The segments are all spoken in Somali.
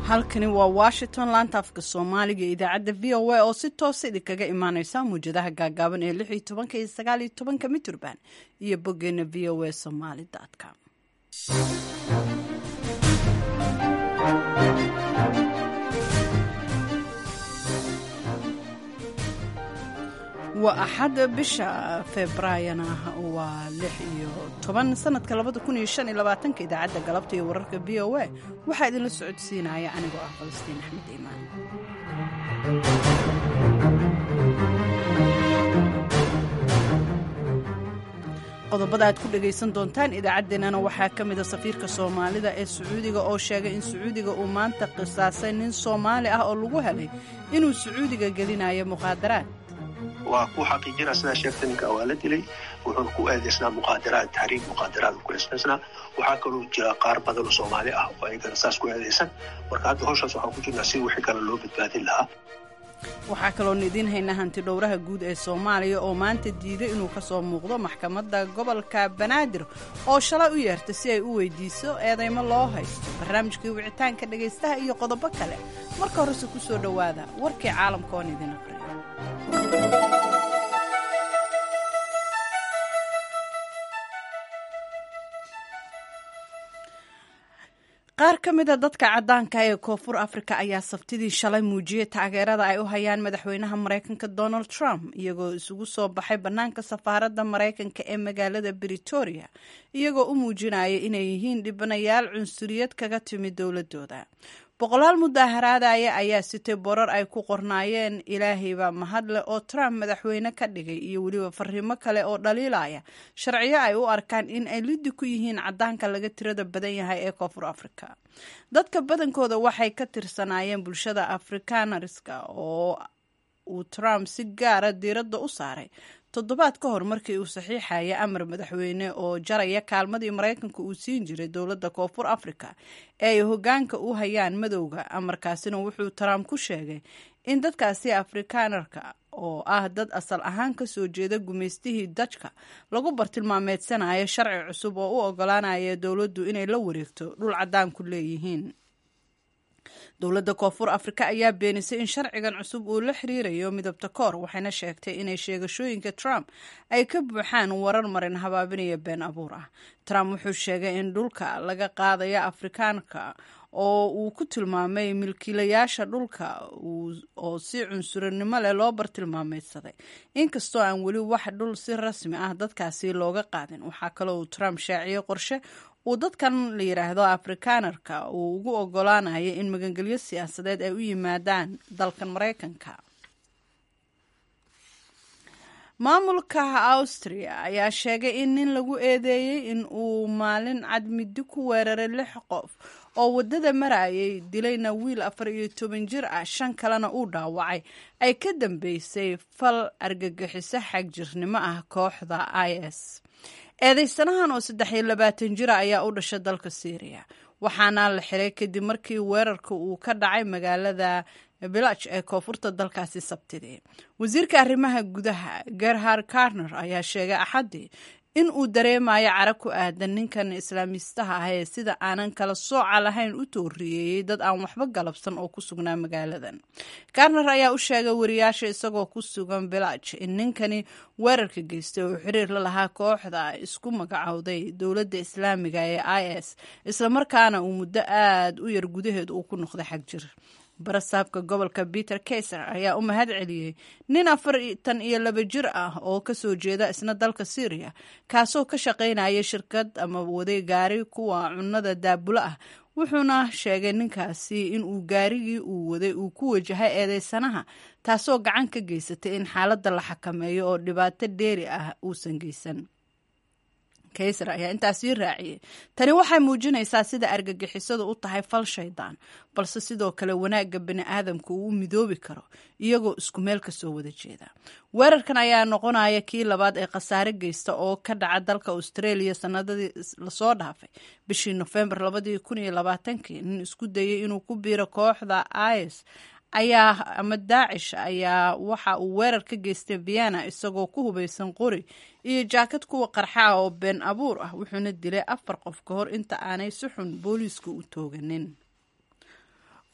halkani waa washington laanta afka soomaaliga iyo idaacadda v o a oo si toosa idinkaga imaaneysa muwjadaha gaagaaban ee lix iyo tobanka iyo sagaal iyo tobanka miturban iyo boggeena v o a somaly com waa axad bisha februaayana waa lix iyo toban sanadka labada kun iyo shan iyo labaatanka idaacadda galabta iyo wararka v o a waxaa idinla socodsiinaya anigoo ah falastiin axmed iimaan qodobada aad ku dhagaysan doontaan idaacaddeenana waxaa ka mida safiirka soomaalida ee sacuudiga oo sheegay in sacuudiga uu maanta qisaasay nin soomaali ah oo lagu helay inuu sacuudiga gelinayo muqaadaraad waa ku xaqiijina sidaa sheegta ninka waa la dilay wuxuuna ku eedaysnaa muqaadaraad taxriib muqaadaraad ku eedaysnaa waxaa kaloo jira qaar badan oo soomaali ah oo ayagana saas ku eedaysan marka hadda hawshaas waxaan ku jirnaa si wixii kale loo badbaadin lahaa waxaa kaloon idiin haynaa hanti dhowraha guud ee soomaaliya oo maanta diiday inuu ka soo muuqdo maxkamadda gobolka banaadir oo shalay u yeertay si ay u weydiiso eedaymo loo haysto barnaamijkii wicitaanka dhegaystaha iyo qodobo kale marka horese ku soo dhowaada warkii caalamka oon idin aqriyo qaar ka mida dadka caddaanka ee koonfur afrika ayaa sabtidii shalay muujiyey taageerada ay u hayaan madaxweynaha maraykanka donald trump iyagoo isugu soo baxay bannaanka safaaradda maraykanka ee magaalada britoria iyagoo u muujinaya inay yihiin dhibanayaal cunsuriyad kaga timid dowladooda boqolaal mudaaharaadaya ayaa sitay borar ay ku qornaayeen ilaahayba mahadle oo trump madaxweyne ka dhigay iyo weliba fariimo kale oo dhaliilaya sharciyo ay u arkaan in ay liddi ku yihiin caddaanka laga tirada badan yahay ee koonfur afrika dadka badankooda waxay ka tirsanaayeen bulshada afrikanariska oo uu trump si gaara diiradda u saaray toddobaad ka hor markii uu saxiixaya amar madaxweyne oo jaraya kaalmadii maraykanka uu siin jiray dowladda koonfur afrika ee ay hoggaanka u hayaan madowga amarkaasina wuxuu trump ku sheegay in dadkaasi afrikanarka oo ah dad asal ahaan ka soo jeeda gumaystihii dajka lagu bartilmaameedsanayo sharci cusub oo u ogolaanaya dowladdu inay la wareegto dhul caddaanku leeyihiin dowladda koonfur afrika ayaa beenisay in sharcigan cusub uu la xiriirayo midabta koor waxayna sheegtay inay sheegashooyinka trump ay ka buuxaan warar marin habaabinaya been abuur ah trump wuxuu sheegay in dhulka laga qaadayo afrikaanka oo uu ku tilmaamay milkiilayaasha dhulka oo si cunsurinimo leh loo bartilmaameydsaday inkastoo aan weli wax dhul si rasmi ah dadkaasi looga qaadin waxaa kaloo uu trump shaaciyey qorshe uu dadkan la yidhaahdo afrikanarka uu ugu ogolaanayo in magangelyo siyaasadeed ay u yimaadaan dalkan maraykanka maamulka austria ayaa sheegay in nin lagu eedeeyey in uu maalin cadmidi ku weeraray lix qof oo waddada marayay dilayna wiil afar iyo toban jir ah shan kalena uu dhaawacay ay ka dambeysay fal argagixiso xagjirnimo ah kooxda i s eedeysanahan oo saddex iyo labaatan jira ayaa u dhashay dalka syriya waxaana la xiray kadib markii weerarka uu ka dhacay magaalada bilaj ee koonfurta dalkaasi sabtidii wasiirka arrimaha gudaha gerhard karner ayaa sheegay axaddii in uu dareemayo cara ku aadan ninkan islaamiistaha ah ee sida aanan kala sooca lahayn u tooriyeeyey dad aan waxba galabsan oo ku sugnaa magaaladan karner ayaa u sheegay wariyaasha isagoo ku sugan bilaj in ninkani weerarka geystay oo xiriir la lahaa kooxda isku magacowday dowladda islaamiga ee i s islamarkaana uu muddo aada u yar gudaheed uu ku noqday xag jir barasaabka gobolka peter kaiser ayaa u mahad celiyey nin afartan iyo laba jir ah oo kasoo jeeda isna dalka syriya kaasoo ka shaqaynaya shirkad ama waday gaari kuwa cunada daabulo ah wuxuuna sheegay ninkaasi in uu gaarigii uu waday uu ku wajahay eedeysanaha taasoo gacan ka geysatay in xaaladda la xakameeyo oo dhibaato dheeri ah uusan geysan kayser ayaa intaas sii raaciyey tani waxay muujinaysaa sida argagixisadu u tahay fal shaydaan balse sidoo kale wanaagga bani aadamka uu u midoobi karo iyagoo isku meel kasoo wada jeeda weerarkan ayaa noqonaya kii labaad ee khasaare geysta oo ka dhaca dalka australia sanadadii lasoo dhaafay bishii nofembar labadii kun iyo labaatankii nin isku dayay inuu ku biiro kooxda is ayaa ama daacish ayaa waxa uu weerar ka geystay vienna isagoo ku hubaysan qori iyo jaakad kuwa qarxa oo been abuur ah wuxuuna dilay afar qof ka hor inta aanay si xun booliiska u tooganin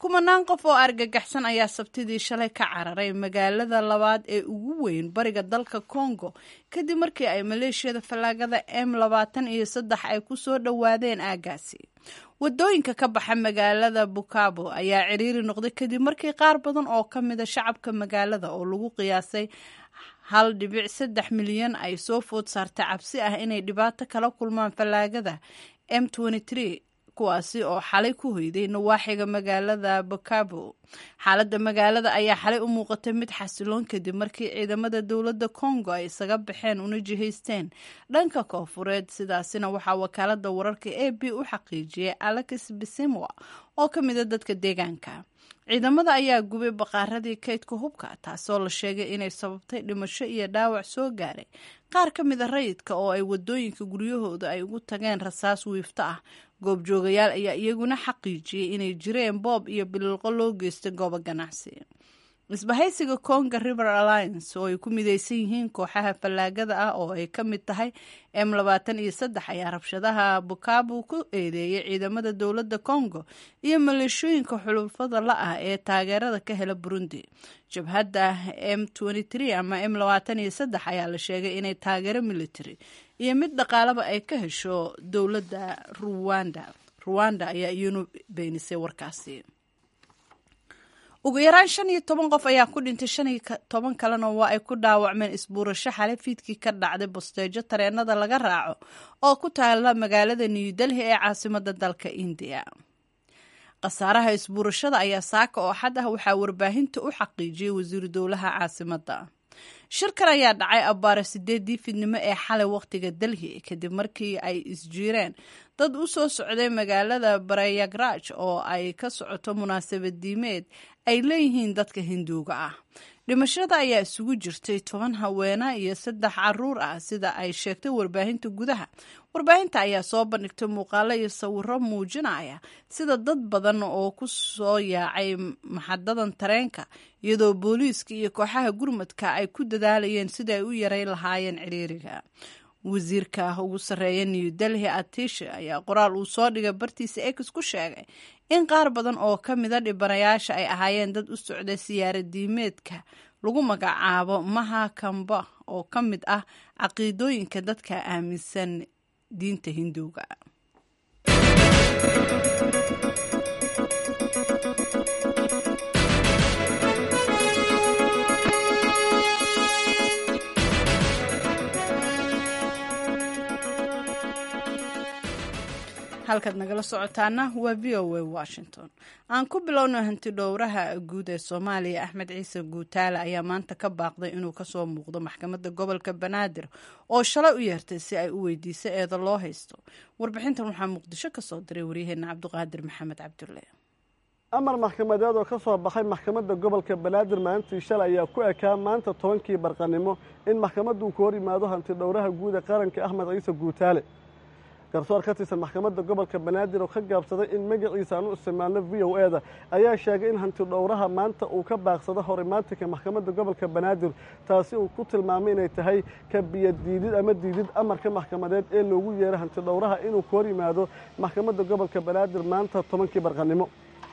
kumanaan qof oo argagaxsan ayaa sabtidii shalay ka cararay magaalada labaad ee ugu weyn bariga dalka congo kadib markii ay maleeshiyada fallaagada m labaatan iyo saddex ay ku soo dhowaadeen aagaasi wadooyinka ka baxa magaalada bukabo ayaa ciriiri noqday kadib markii qaar badan oo ka mida shacabka magaalada oo lagu qiyaasay hal dhibic saddex milyan ay soo food saartay cabsi ah inay dhibaato kala kulmaan fallaagada m kuwaasi oo xalay ku hoyday nawaaxiga magaalada bukabo xaaladda magaalada ayaa xalay u muuqatay mid xasiloon kadib markii ciidamada dowladda congo ay isaga baxeen una jihaysteen dhanka koofureed sidaasina waxaa wakaalada wararka a b u xaqiijiyay alex bisimwa oo ka mida dadka deegaanka ciidamada ayaa gubay baqaaradii kaydka hubka taasoo la sheegay inay sababtay dhimasho iyo dhaawac soo gaaray qaar ka mida rayidka oo ay wadooyinka guryahooda ay ugu tageen rasaas wiifto ah goobjoogayaal ayaa iyaguna xaqiijiyey inay jireen boob iyo bililqo loo geystay goobo ganacsi isbahaysiga conga river alliance oo ay ku mideysan yihiin kooxaha fallaagada ah oo ay ka mid tahay m labaatan iyo saddex ayaa rabshadaha bukabu ku eedeeyay ciidamada dowladda congo iyo maleeshooyinka xulufada la ah ee taageerada ka hela burundi jabhadda m ama m labaatan iyo saddex ayaa la sheegay inay taageero military iyo mid dhaqaalaba ay ka hesho dowladda ruwanda ruwanda ayaa iyanu beenisay warkaasi ugu yaraan shan iyo toban qof ayaa ku dhintay shan iyo toban kalena waa ay ku dhaawacmeen isbuurasho xale fiidkii ka dhacday bosteejo tareenada laga raaco oo ku taala magaalada new delhi ee caasimada dalka indiya khasaaraha isbuurashada ayaa saaka oo xad ah waxaa warbaahinta u xaqiijiyey wasiiru dowlaha caasimada shirkan ayaa dhacay abbaare sideedii fidnimo ee xalay wakhtiga delhi kadib markii ay isjiireen dad u soo socday magaalada barayagraj oo ay ka socoto munaasabad diimeed ay leeyihiin dadka hinduuga ah dhimashada ayaa isugu jirtay toban haweena iyo saddex caruur ah sida ay sheegtay warbaahinta gudaha warbaahinta ayaa soo bandhigtay muuqaalo iyo sawiro muujinaya sida dad badan oo ku soo yaacay maxadadan tareenka iyadoo booliiska iyo kooxaha gurmadka ay ku dadaalayeen sida ay u yareyn lahaayeen ciriiriga wasiirka ugu sarreeya new delhi atishe ayaa qoraal uu soo dhigay bartiisa ex ku sheegay in qaar badan oo ka mida dhibanayaasha ay ahaayeen dad u socda siyaaradiimeedka lagu magacaabo maha kamba oo ka mid ah caqiidooyinka dadka aaminsan diinta hinduuga halkaad nagala socotaana waa v o a washington aan ku bilowno hanti dhowraha guud ee soomaaliya axmed ciise guutaale ayaa maanta ka baaqday inuu kasoo muuqdo maxkamadda gobolka banaadir oo shalay u yeertay si ay u weydiiso eeda loo haysto warbixintan waxaa muqdisho kasoo diray waryaheena cabdiqaadir maxamed cabdulle amar maxkamadeed oo ka soo baxay maxkamadda gobolka banaadir maalintii shalay ayaa ku ekaa maanta tobankii barqanimo in maxkamaddu ku hor yimaado hanti dhowraha guud ee qaranka axmed ciise guutaale garsoor ka tirsan maxkamadda gobolka banaadir oo ka gaabsaday in magaciisa aan u isticmaalno v o e da ayaa sheegay in hanti dhowraha maanta uu ka baaqsado horimaatinka maxkamadda gobolka banaadir taasi uu ku tilmaamay inay tahay ka biyadiidid ama diidid amarka maxkamadeed ee loogu yeeray hanti dhowraha inuu ku hor yimaado maxkamadda gobolka banaadir maanta tobankii barqanimo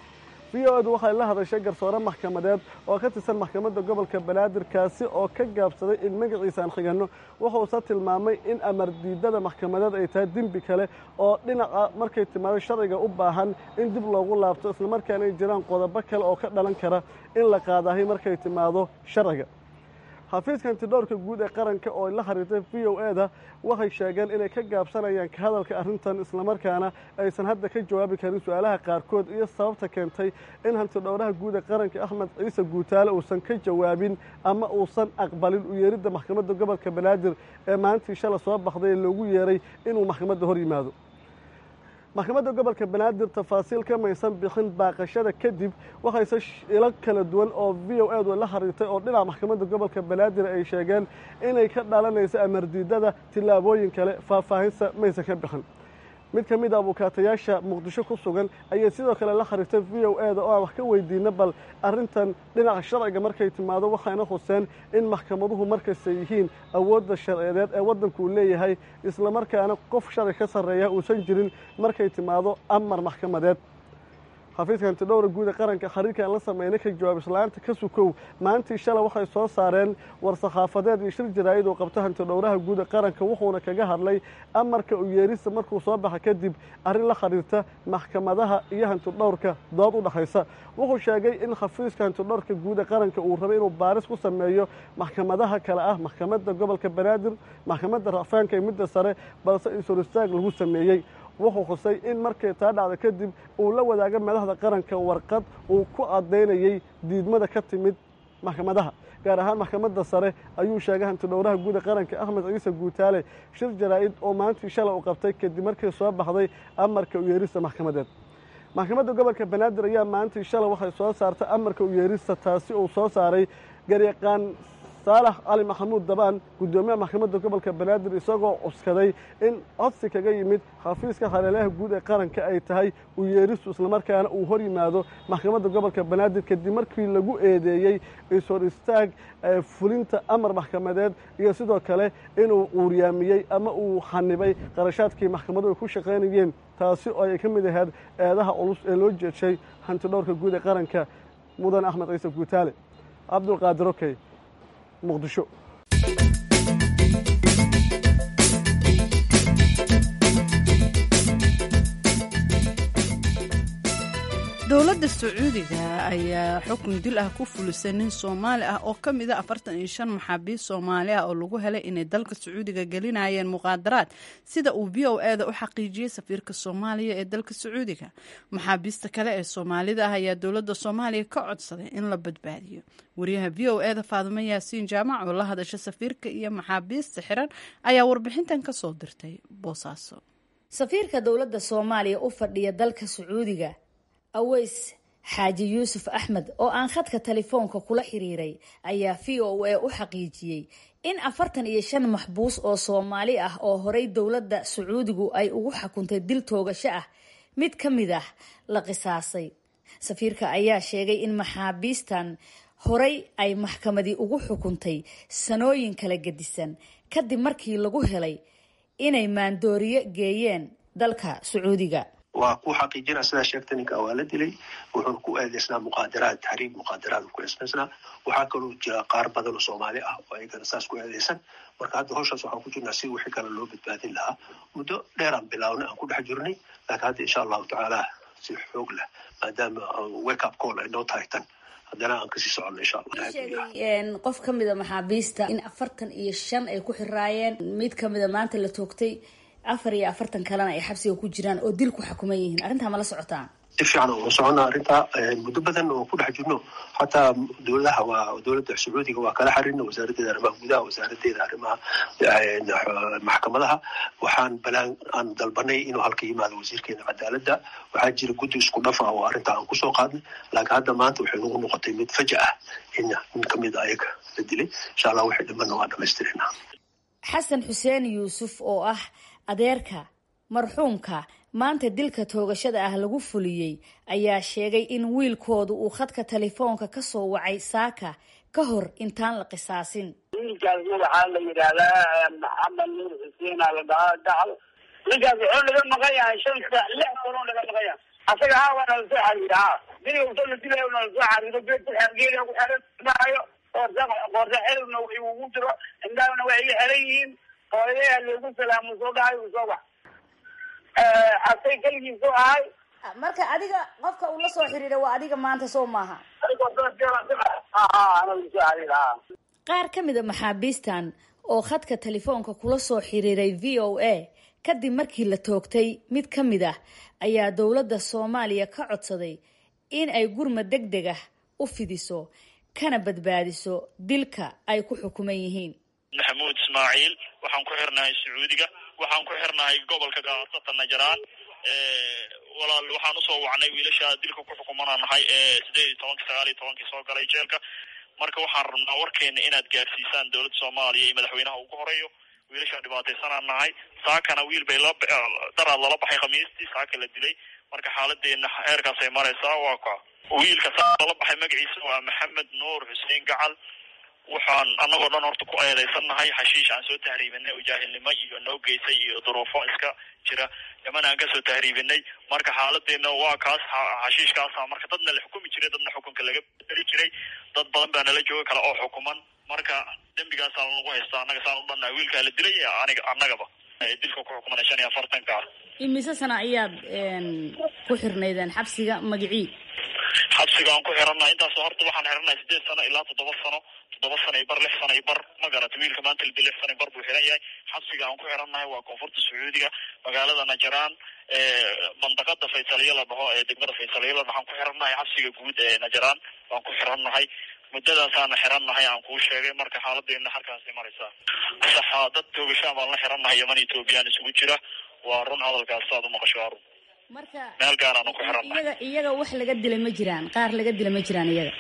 v o edu waxay la hadashay garsoore maxkamadeed oo ka tirsan maxkamadda gobolka banaadir kaasi oo ka gaabsaday in magaciisa aan xiganno wuxuuse tilmaamay in amar diidada maxkamadeed ay tahay dembi kale oo dhinaca markay timaado sharciga u baahan in dib loogu laabto islamarkaana ay jiraan qodobo kale oo ka dhalan kara in la qaadahay markay timaado sharciga xafiiska hantidhowrka guud ee qaranka oo la xiriirtay v o e da waxay sheegeen inay ka gaabsanayaan ka hadalka arrintan islamarkaana aysan hadda ka jawaabi karin su-aalaha qaarkood iyo sababta keentay in hantidhowraha guud ee qaranka axmed ciise guutaale uusan ka jawaabin ama uusan aqbalin u yeeridda maxkamadda gobolka banaadir ee maalintii shala soo baxday ee loogu yeeray inuu maxkamadda hor yimaado maxkamadda gobolka banaadir tafaasiil ka maysan bixin baaqashada kadib waxayse ilo kala duwan oo v o edu la xiriirtay oo dhinaca maxkamadda gobolka banaadir ay sheegeen inay ka dhalanayso amardiidada tillaabooyin kale faahfaahinsa maysan ka bixin mid ka mid a abukaatayaasha muqdisho ku sugan ayay sidoo kale la xiriirtay v o e da oo aan wax ka weydiina bal arrintan dhinaca sharciga markay timaado waxayna xuseen in maxkamaduhu markasta yihiin awoodda sharciyeed ee waddanku uu leeyahay islamarkaana qof sharci ka sarreeya uusan jirin markay timaado amar maxkamadeed xafiiska hantidhowra guud ee qaranka xiriirkan la sameynay ka jawaab islaanta ka sukow maantii shalay waxay soo saareen war-saxaafadeed iyo shir jaraa'id uu qabto hantidhowraha guud ee qaranka wuxuuna kaga hadlay amarka u yeerista markuu soo baxa kadib arrin la xiriirta maxkamadaha iyo hantidhowrka dood u dhexaysa wuxuu sheegay in xafiiska hantidhowrka guud ee qaranka uu rabay inuu baaris ku sameeyo maxkamadaha kale ah maxkamadda gobolka banaadir maxkamadda racfaanka iyo midda sare balse isor istaag lagu sameeyey wuxuu xusay in markay taa dhacda kadib uu la wadaaga madaxda qaranka warqad uu ku caddaynayey diidmada ka timid maxkamadaha gaar ahaan maxkamadda sare ayuu sheegay hantidhowraha guud ee qaranka axmed ciise guutaale shir jaraa'id oo maalintii shalay u qabtay kadib markii soo baxday amarka u yeerista maxkamadeed maxkamadda gobolka banaadir ayaa maalintii shalay waxay soo saartay amarka u yeerista taasi uu soo saaray garyaqaan saalax cali maxamuud dabaan guddoomiyaha maxkamadda gobolka banaadir isagoo cuskaday in codsi kaga yimid xafiiska hareelaha guud ee qaranka ay tahay u yeeristu islamarkaana uu hor yimaado maxkamadda gobolka banaadir kadib markii lagu eedeeyey ishor istaag fulinta amar maxkamadeed iyo sidoo kale inuu uuryaamiyey ama uu xanibay qarashaadkii maxkamadu ay ku shaqaynayeen taasi oo ay ka mid ahayd eedaha culus ee loo jeedshay hantidhowrka guud ee qaranka mudan axmed ciise guutaale cabdulqaadir okey muqdisho dowladda sacuudiga ayaa xukun dil ah ku fulisay nin soomaali ah oo ka mida afartan iyo shan maxaabiist soomaali ah oo lagu helay inay dalka sacuudiga gelinayeen muqaadaraad sida uu v o eda u xaqiijiyey safiirka soomaaliya ee dalka sacuudiga maxaabiista kale ee soomaalida ah ayaa dowladda soomaaliya ka codsaday in la badbaadiyo wariyaha v o eda faadimo yaasiin jaamac oo la hadasha safiirka iyo maxaabiista xiran ayaa warbixintan ka soo dirtay boosaaso safiirka dowladda soomaaliya u fadhiya dalka sacuudiga aweys xaaji yuusuf axmed oo aan khadka telefoonka kula xiriiray ayaa v o a u xaqiijiyey in afartan iyo shan maxbuus oo soomaali ah oo horey dowladda sacuudigu ay ugu xukuntay dil toogasho ah mid ka mid ah la qisaasay safiirka ayaa sheegay in maxaabiistan horey ay maxkamadii ugu xukuntay sanooyin kala gedisan kadib markii lagu helay inay maandooriyo geeyeen dalka sacuudiga waa ku xaqiijina sidaa sheegta ninka waa la dilay wuxuuna ku eedeysnaa muqaadaraad taxriib muqaadaraad ku eedeysnaa waxaa kaloo jira qaar badan oo soomaali ah oo ayagana saas ku eedeysan marka hadda hawshaas waxaan ku jirnaa si wixii kale loo badbaadin lahaa muddo dheeraan bilaawna aan ku dhex jirnay laakiin hadda insha allahu tacaala si xoog leh maadaama wake up call ay noo tahay tan haddana aan kasii socono insha allah sheegay qof ka mida maxaabiista in afartan iyo shan ay ku xiraayeen mid kamida maanta la toogtay afar iyo afartan kalena ay xabsiga ku jiraan oo dil ku xukuman yihiin arrintaa ma la socotaan si fiican oo socona arrintaa muddo badan oo ku dhex jirno xataa dowladaha waa dowladda sacuudiga waa kala xarina wasaaraddeeda arrimaha gudaha wasaaradeeda arrimaha maxkamadaha waxaan balaan aan dalbanay inuu halka yimaado wasiirkeena cadaaladda waxaa jira guddi isku dhaf ah oo arrintaa aan kusoo qaadnay laakiin hadda maanta waxay nagu noqotay mid faja ah in nin kamid a ayaga la dilay insha allah waxay dhimanna waa dhamaystirina xasan xuseen yuusuf oo ah adeerka marxuumka maanta dilka toogashada ah lagu fuliyey ayaa sheegay in wiilkoodu uu khadka telefoonka ka soo wacay saaka ka hor intaan la qisaasin wiilkaas waxaa la yidhaahdaa maxamed nuur xuseen aa la dhahaa gacal ninkaas wuxuu naga maqan yahay shan saac lix sanoo naga maqan yahay asaga haa waa nala soo xariira haa diniga usoo la dilayo nala soo xariiro geed ku geeda ku xiran dhahayo qoorsa qoorsa xerigna ugu jiro indhahana waxay ii xiran yihiin hooyadeha loogu salaamo soo dhahay uu soo bax asay keligiisu ahay marka adiga qofka uu la soo xiriira waa adiga maanta soo maaha qaar ka mid a maxaabiistan oo khadka telefoonka kula soo xiriiray v o a kadib markii la toogtay mid ka mid ah ayaa dowladda soomaaliya ka codsaday in ay gurmad deg deg ah u fidiso kana badbaadiso dilka ay ku xukuman yihiin maxamuud ismaaciil waxaan ku xirnahay sacuudiga waxaan ku xirnahay gobolka gaasata najaraan walaal waxaan usoo wacnay wiilasha dilka ku xukumana nahay ee sideed iyo tobankii sagaal iyo tobankii soo galay jeelka marka waxaan rabnaa warkeena inaad gaarsiisaan dowladda soomaaliya iyo madaxweynaha ugu horeeyo wiilashaa dhibaataysanaan nahay saakana wiil bay la daraad lala baxay khamiistii saaka la dilay marka xaaladeena heerkaasay maraysaa waa ka wiilka saa lala baxay magaciisa waa maxamed nuur xuseen gacal waxaan annagoo dhan horta ku eedaysannahay xashiish aan soo tahriibinay oo jaahilnimo iyo noo geysay iyo duruufo iska jira yaman aan kasoo tahriibinay marka xaaladeena waa kaas xashiishkaasa marka dadna la xukumi jiray dadna xukunka laga bedeli jiray dad badan baa nala jooga kale oo xukuman marka dembigaasaa lagu haystaa annaga saan u dhannahay wiilkaa la dilay aniga annagaba dilka ku xukumana shan iyo afartanka ah imise sana ayaad ku xirnaydeen xabsiga magicii xabsiga aan ku xirannahay intaasoo horta waxaan xirannahay sideed sano ilaa toddoba sano toddoba sano iyo bar lix sano iyo bar ma garata wiilka maanta lidi lix sano iyo bar buu xiran yahay xabsiga aan ku xirannahay waa koonfurta sacuudiga magaalada najaraan mandaqada faysaliya la dhaho ee degmada faysaliya la dhahaan ku xirannahay xabsiga guud ee najaraan waan ku xirannahay muddadaasaana xirannahay aan kuu sheegay marka xaaladeena halkaasay maraysaa saxa dad toogashaan baan la xirannahay yaman ethoobiyan isugu jira waa run hadalkaas saad umaqasho waa run marka meel gaaraanu ku xirannahay iyaga iyaga wax laga dilay ma jiraan qaar laga dilay ma jiraan iyaga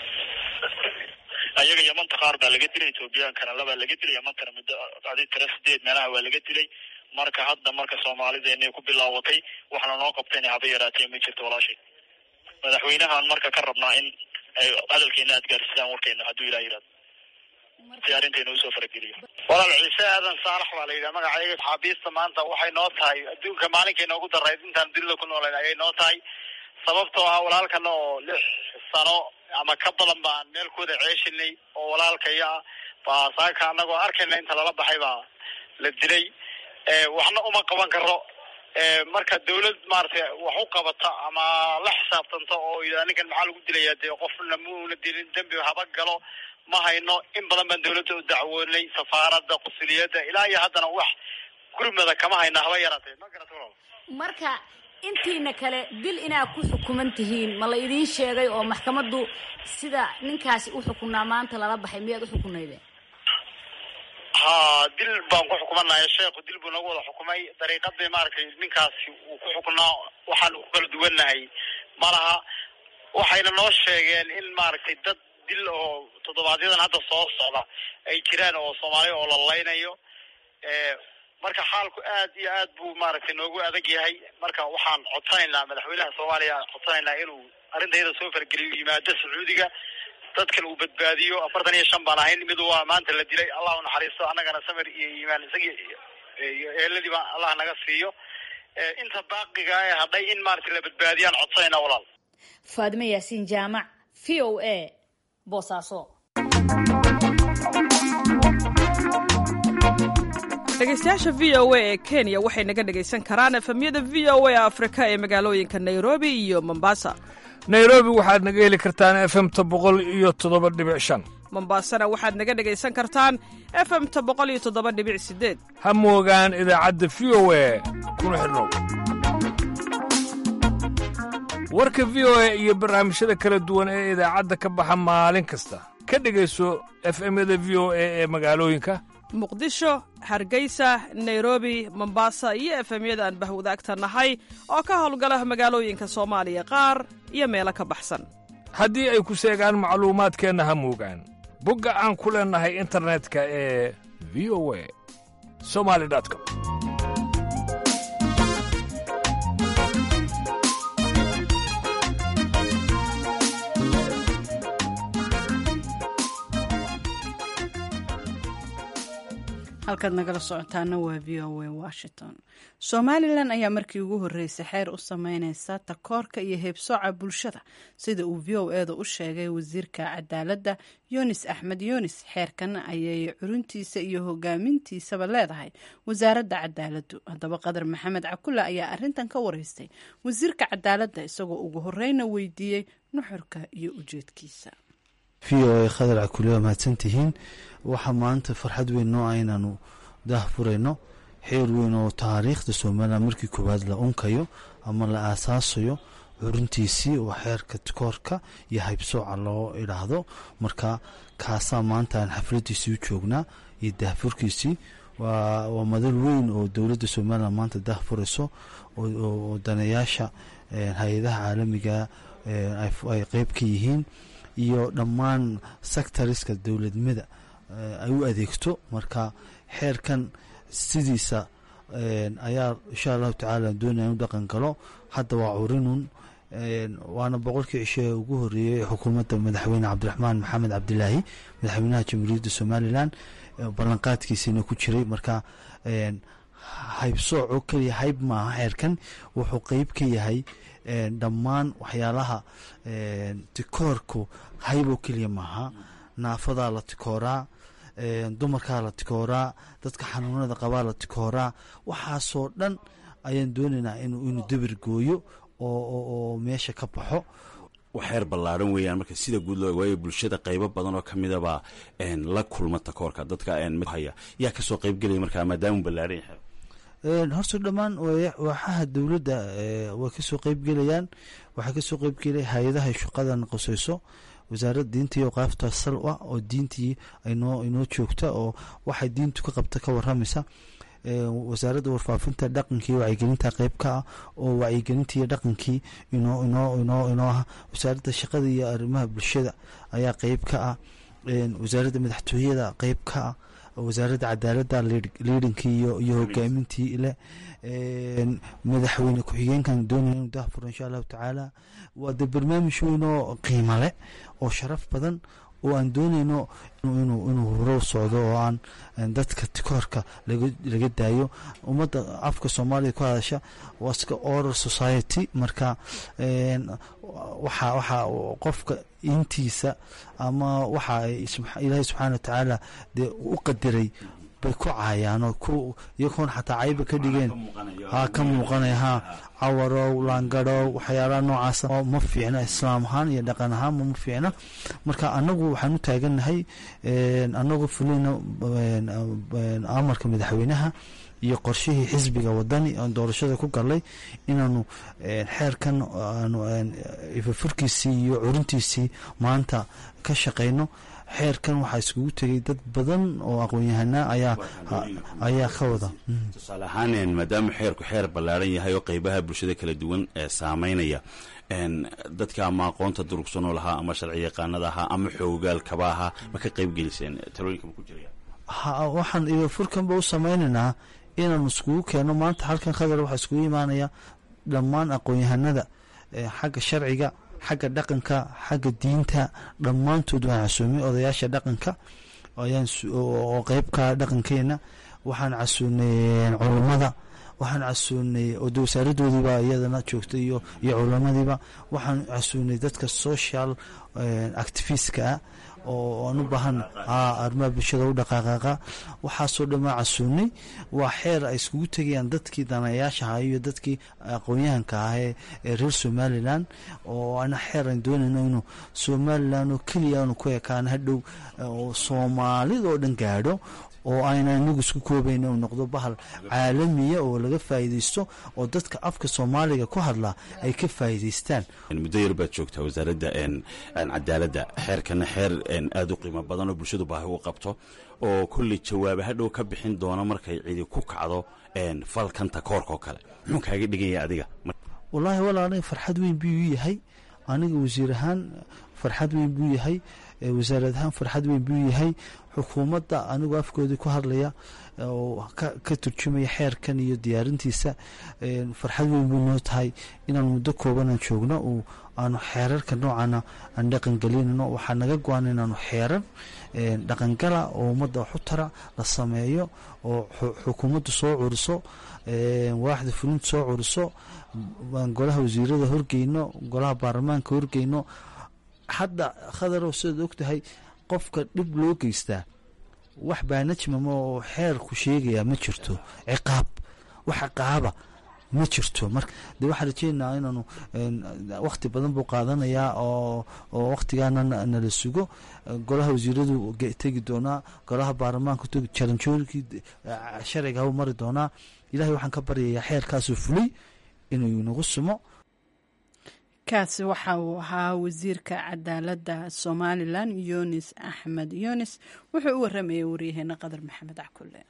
ayaga yamanta qaar baa laga dilay ethoobiyankana labaa laga dilay yamantana muddo adi tira sideed meelaha waa laga dilay marka hadda marka soomaalideena ku bilaawatay waxna noo qabtayna haba yaraatee ma jirto walaashay madaxweynahan marka ka rabnaa in ay hadalkeena aad gaarsiisaan warkeena hadduu ilah yihahdo si arrinteena usoo farageliyo walaal ciise aadan saalax baa la yidhaha magacayga xaabiista maanta waxay noo tahay adduunka maalinkay noogu darayd intaan dunida ku nooleen ayay noo tahay sababtoo ah walaalkana oo lix sano ama ka badan baan meelkooda ceeshinay oo walaalkaya ah baa saaka anagoo arkayna inta lala baxay baa la dilay waxna uma qaban karo marka dawlad maaragtay wax u qabata ama la xisaabtanta oo yidhaha ninkan maxaa lagu dilaya dee qofna muuna dilin dembi haba galo ma hayno in badan baan dawladda u dacwoonay safaaradda qusuliyadda ilaa iyo haddana wax gurmada kama hayna haba yaraatee ma garata walaal marka intiina kale dil inaad ku xukuman tihiin ma la idiin sheegay oo maxkamaddu sida ninkaasi u xukunaa maanta lala baxay miyaad u xukunaydeen ha dil baan ku xukumanahay sheekhu dil buu nagu wada xukumay dariiqadii maaragtay ninkaasi uu ku xukunaa waxaan ku kala duwannahay malaha waxayna noo sheegeen in maaragtay dad dil oo toddobaadyadaan hadda soo socda ay jiraan oo soomaaliya oo la laynayo marka xaalku aad iyo aad buu maaragtay noogu adag yahay marka waxaan codsanaynaa madaxweynaha soomaaliya codsanaynaa inuu arrintayada soo fargeliyo yimaado sacuudiga dadkan uu badbaadiyo afartan iyo shan baan ahayn mid waa maanta la dilay allah u naxariisto annagana samir iyo iimaan isagii iyo eeladii baa allah naga siiyo inta baaqiga ee hadhay in maaragtay la badbaadiyaan codsanaynaa walaal faadime yaasiin jaamac v o a boosaaso dhegeystayaasha v o a ee kenya waxay naga dhegaysan karaan efemyada v o a afrika ee magaalooyinka nairobi iyo mombasa nairobi waxaad naga heli kartaan efemta boqol iyo toddoba dhibic shan mombasana waxaad naga dhegaysan kartaan efemta boqol iyo toddoba dhibic sideed ha moogaan idaacadda v o a kuna xidhnow warka v o a iyo barnaamijyada kala duwan ee idaacadda ka baxa maalin kasta ka dhegayso efemyada v o a ee magaalooyinka muqdisho hargeysa nairobi mombasa iyo efemyada aan bahwadaagta nahay oo ka howlgala magaalooyinka soomaaliya qaar iyo meelo ka baxsan haddii ay ku seegaan macluumaadkeenna ha moogaan bogga aan ku leennahay internetka ee v o a somali com halkaad nagala socotaana waa v o a washington somalilan ayaa markii ugu horreysay xeer u sameyneysa takoorka iyo heebsooca bulshada sida uu v o eeda u sheegay wasiirka cadaaladda yunis axmed yunis xeerkan ayay curuntiisa iyo hogaamintiisaba leedahay wasaaradda cadaaladdu haddaba qadar maxamed cakula ayaa arintan ka wareystay wasiirka cadaaladda isagoo ugu horeyna weydiiyey nuxurka iyo ujeedkiisa v o a khadar cakule waa mahadsantihiin waxaa maanta farxad weyn noo ah inaanu daah furayno xeer weyn oo taariikhda somalilan markii koowaad la unkayo ama la aasaasayo xuruntiisii oo xeerka koorka iyo haybsooca loo idhaahdo marka kaasaa maanta aan xafladiisii u joognaa iyo daahfurkiisii waa madal weyn oo dowladda somalilan maanta daah furayso oo daneyaasha hay-adaha caalamiga ay qeyb ka yihiin iyo dhammaan sectoriska dowladnimada ay u adeegto marka xeerkan sidiisa ayaa insha allahu tacaala doonaya inu dhaqan galo hadda waa curinun waana boqolkii cisho ee ugu horeeyey xukuumadda madaxweyne cabdiraxmaan maxamed cabdilaahi madaxweynaha jamhuuriyadda somalilan ballanqaadkiisina ku jiray marka haybsooc oo keliya hayb maaha xeerkan wuxuu qeyb ka yahay dhammaan waxyaalaha tikoorku hayb oo keliya maaha naafadaa la tikooraa dumarkaa la tikooraa dadka xanuunada qabaa la tikooraa waxaasoo dhan ayaan doonaynaa inuu dabir gooyo oo meesha ka baxo waxeer ballaaran weeyaan marka sida guud loo waayo bulshada qaybo badan oo kamidaba la kulma takoorka dadka haya yaa kasoo qaybgelaya markaa maadaamuu ballaaran yahay horta dhammaan waaxaha dowladda way kasoo qeybgelayaan waxaa kasoo qeybgelaya hay-adaha shaqadan qoseyso wasaaradda diintii awqaafta sal ah oo diintii inoo inoo joogta oo waxay diintu ka qabta ka waramaysa wasaaradda warfaafinta dhaqankii wacyigelinta qeyb ka ah oo wacyigelintii dhaqankii inoo inoo inoo inoo ah wasaaradda shaqada iyo arrimaha bulshada ayaa qeyb ka ah wasaaradda madaxtooyada qeyb ka ah wasaaradda cadaaladda liidankii iyo iyo hogaamintii leh madaxweyne ku-xigeenkan doonaya inuu dahfuro insha allahu tacaala waa de barnaamij weyn oo qiimo leh oo sharaf badan oo aan dooneyno inuu horow socdo oo aan dadka tikoorka laga daayo ummadda afka soomaaliya ku hadasha waa iska oral society marka waxa waxa qofka intiisa ama waxa ilaahay subxaana wa tacaala dee u qadiray bay ku caayaan oo ku iyagoon xataa cayba ka dhigeen ha ka muuqanaya ha cawarow laangarow waxyaalaha noocaasa ma fiicna islaam ahaan iyo dhaqan ahaanba ma fiicna marka anagu waxaan u taagannahay anagoo fulina amarka madaxweynaha iyo qorshihii xisbiga wadani oon doorashada ku galay inaanu xeerkan aanu ifafurkiisii iyo curintiisii maanta ka shaqayno xeerkan waxaa iskugu tegay dad badan oo aqoon-yahanaa ayaa ayaa ka wada tusaale ahaan maadaama xeerku xeer ballaaran yahay oo qeybaha bulshada kala duwan ee saameynaya dadka ama aqoonta durugsanoo lahaa ama sharci yaqaanada ahaa ama xoogaalkaba ahaa ma ka qeyb geliseen talooyinka ma ku jiraya waxaan ifafurkanba u sameynaynaa inaanu iskugu keenno maanta halkan khadar waxaa iskugu imaanaya dhammaan aqoon-yahanada xagga sharciga xagga dhaqanka xagga diinta dhammaantood waan casuumay odayaasha dhaqanka oo qeybka dhaqankeena waxaan casuunay culummada waxaan casuunay oda wasaaradoodiiba iyadana joogta iyo iyo culamadiiba waxaan casuunay dadka social activistka ah oo aan u baahan arrimaha bulshada u dhaqaaqaaqa waxaasoo dhan waa casuunay waa xeer ay iskugu tegayaan dadkii danayaasha ahaa iyo dadkii aqoon-yahanka ah ee reer somalilan oo ana xeer aan doonayno inuu somalilan oo keliya aanu ku ekaan hadhow oo soomaalidoo dhan gaadho oo ayna inagu isku koobayn uu noqdo bahal caalamiya oo laga faa'iidaysto oo dadka afka soomaaliga ku hadlaa ay ka faa'iidaystaan muddo yar baad joogtaa wasaaradda cadaaladda xeerkana xeer aada u qiimo badan oo bulshadu baahi u qabto oo kolley jawaaba hadhow ka bixin doono markay cidi ku kacdo falkanta koorka oo kale muxuu kaaga dhiganya adiga wallaahi wala aniga farxad weyn buu yahay aniga wasiir ahaan farxad weyn buu yahay wasaarad ahaan farxad weyn buu yahay xukuumadda anigoo afkoodii ku hadlaya oo ka turjumaya xeerkan iyo diyaarintiisa farxad weyn buu noo tahay inaan muddo koobanaan joogno oo aanu xeerarka noocana aan dhaqangelinano waxaa naga go-an inaanu xeerar dhaqangala oo ummadda waxu tara la sameeyo oo xukuumaddu soo curiso waaxda fulinta soo curiso golaha wasiirada horgeyno golaha baarlamaanka horgeyno hadda khadarow sidaad og tahay qofka dhib loo geystaa wax baanajmama oo xeerku sheegaya ma jirto ciqaab wax ciqaaba ma jirto marka de waxaan rajeynayaa inaanu wakti badan buu qaadanayaa oo oo waktigaana nala sugo golaha wasiiradu tegi doonaa golaha baarlamaanka tegi jaranjoonkii sharciga u mari doonaa ilahay waxaan ka baryayaa xeerkaasuu fulay inuu inagu sumo kaasi waxa uu ahaa wasiirka cadaaladda somalilan yunis axmed yunis wuxuu u waramayay waryaheena qadar maxamed cakulle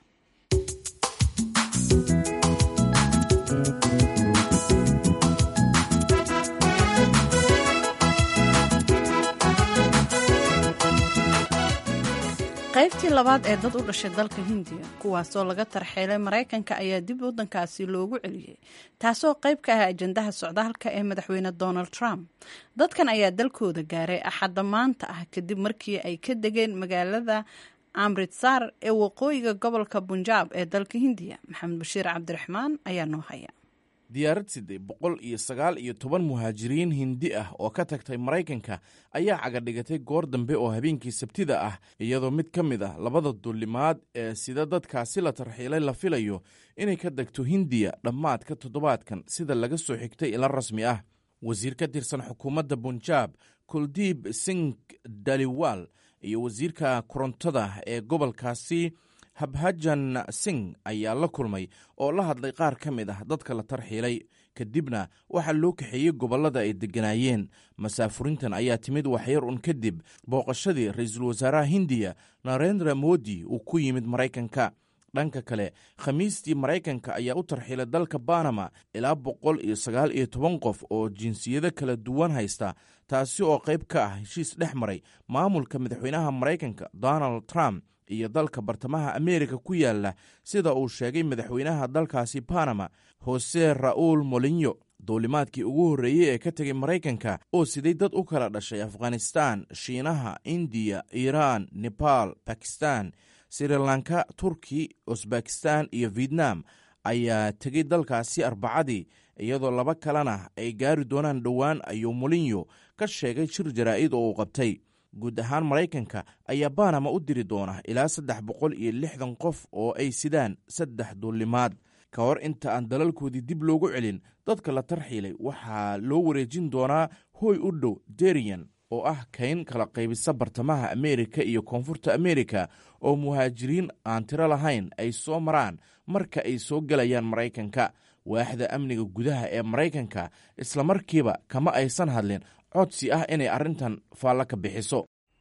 qaybtii labaad ee dad u dhashay dalka hindiya kuwaasoo laga tarxeelay maraykanka ayaa dib waddankaasi loogu celiyey taasoo qayb ka ah ajandaha socdaalka ee madaxweyne donald trump dadkan ayaa dalkooda gaaray axadda maanta ah kadib markii ay ka degeen magaalada amritsar ee waqooyiga gobolka bunjaab ee dalka hindiya maxamed bashiir cabdiraxmaan ayaa noo haya diyaarad siday boqol iyo sagaal iyo toban muhaajiriin hindi ah oo ka tagtay maraykanka ayaa cagadhigatay goor dambe oo habeenkii sabtida ah iyadoo mid ka mid ah labada dullimaad ee sida dadkaasi la tarxiilay la filayo inay ka degto hindiya dhammaadka toddobaadkan sida laga soo xigtay ila rasmi ah wasiir ka tirsan xukuumadda bunjaab kuldiib sing daliwal iyo wasiirka korontada ee gobolkaasi habhajan sing ayaa la kulmay oo la hadlay qaar ka mid ah dadka la tarxiilay kadibna waxaa loo kaxeeyey gobollada ay degganaayeen masaafurintan ayaa timid waxyar un kadib booqashadii ra-iisul wasaaraha hindiya narendra modi uu ku yimid maraykanka dhanka kale khamiistii maraykanka ayaa u tarxiilay dalka banama ilaa boqol iyo sagaal iyo toban qof oo jinsiyado kala duwan haysta taasi oo qayb ka ah heshiis dhex maray maamulka madaxweynaha maraykanka donald trump iyo dalka bartamaha ameerika ku yaala sida uu sheegay madaxweynaha dalkaasi banama hose ra'uul molinyo duulimaadkii ugu horreeyey ee ka tegay maraykanka oo siday dad u kala dhashay afghanistan shiinaha indiya iiraan nebaal bakistan srilanka turki usbekistan iyo vietnam ayaa tegay dalkaasi arbacadii iyadoo laba kalena ay gaari doonaan dhowaan ayuu molinyo ka sheegay shir jaraa'id oo uu qabtay guud ahaan maraykanka ayaa banama u diri doona ilaa saddex boqol iyo lixdan qof oo ay sidaan saddex duulimaad ka hor inta aan dalalkoodii dib loogu celin dadka la tarxiilay waxaa loo wareejin doonaa hooy u dhow derian oo ah kayn kala qaybisa bartamaha ameerika iyo koonfurta ameerika oo muhaajiriin aan tiro lahayn ay soo maraan marka ay soo gelayaan maraykanka waaxda amniga gudaha ee maraykanka islamarkiiba kama aysan hadlin codsi ah inay arrintan faallo ka bixiso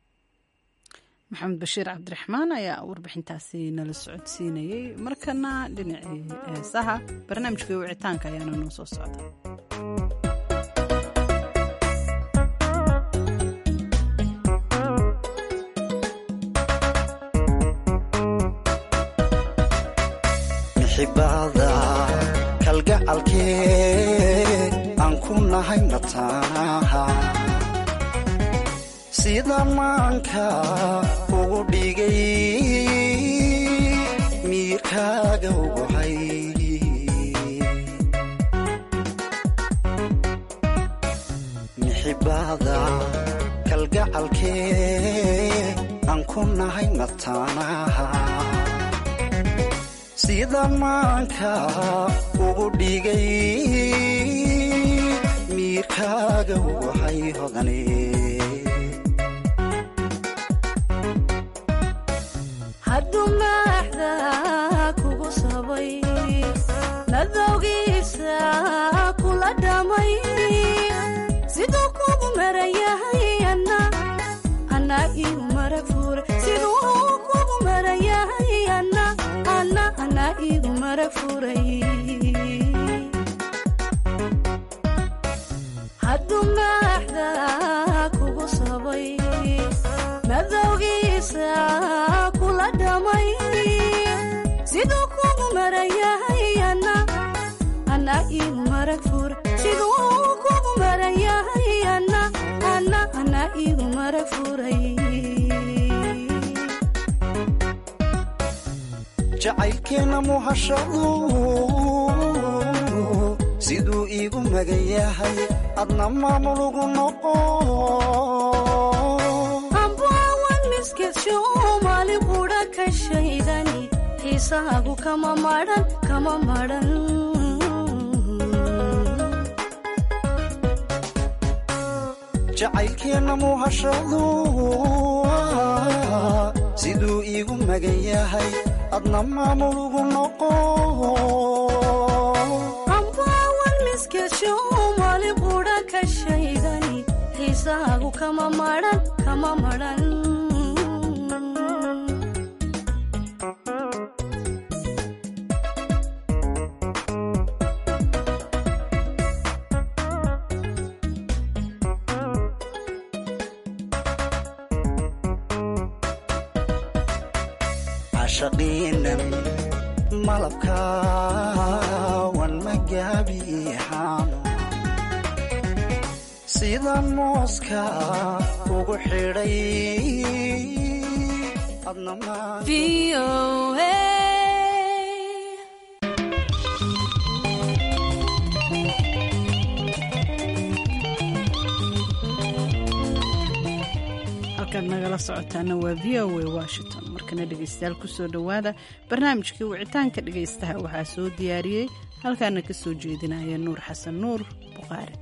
maxamed bashiir cabdiraxmaan ayaa warbixintaasi nala socodsiinayey markana dhinacii heesaha barnaamijkai wicitaanka ayaana noo soo socda xibada kalgacalkee aan ku nahay mataanaha sida maanka ugu dhigay miirkaaga ugu hay mixibada kalgacalkee aan ku nahay mataanaha sida maanka ugu dhigay miirkaaga ugu hay hodane hadduu maaxda kugu sabay nadowgiisa kula dhamay siduu kugu maran yahay ana igu marag fuure siduu kugu maran yahay ana ana igu marag furay hadduu maaxda kugu sabay madowgiisa kula dhamay siduu kugu maran yahay ana ana igu marag fuure siduu kugu maran yahay ana ana ana igu marag furay jacaylkeenna muhashadu siduu iigu magan yahay adna maamulugu noqo ambaawan miskisho maali qudha ka shaydani xiisaagu kama madhan kama madhan jacaylkeenna muhashadu siduu iigu magan yahay adna maamulugu noqo ambaawan miskisho maali qudha ka shaydani xiisaagu kama madhan kama madhan cashaqiinan malabkaawan magaabiixaano sida mooska ugu xidhay adna halkaad nagala socotaana waa v o a washington markana dhegaystayaal kusoo dhowaada barnaamijkii wicitaanka dhegaystaha waxaa soo diyaariyey halkaana ka soo jeedinaya nuur xasan nuur buqaari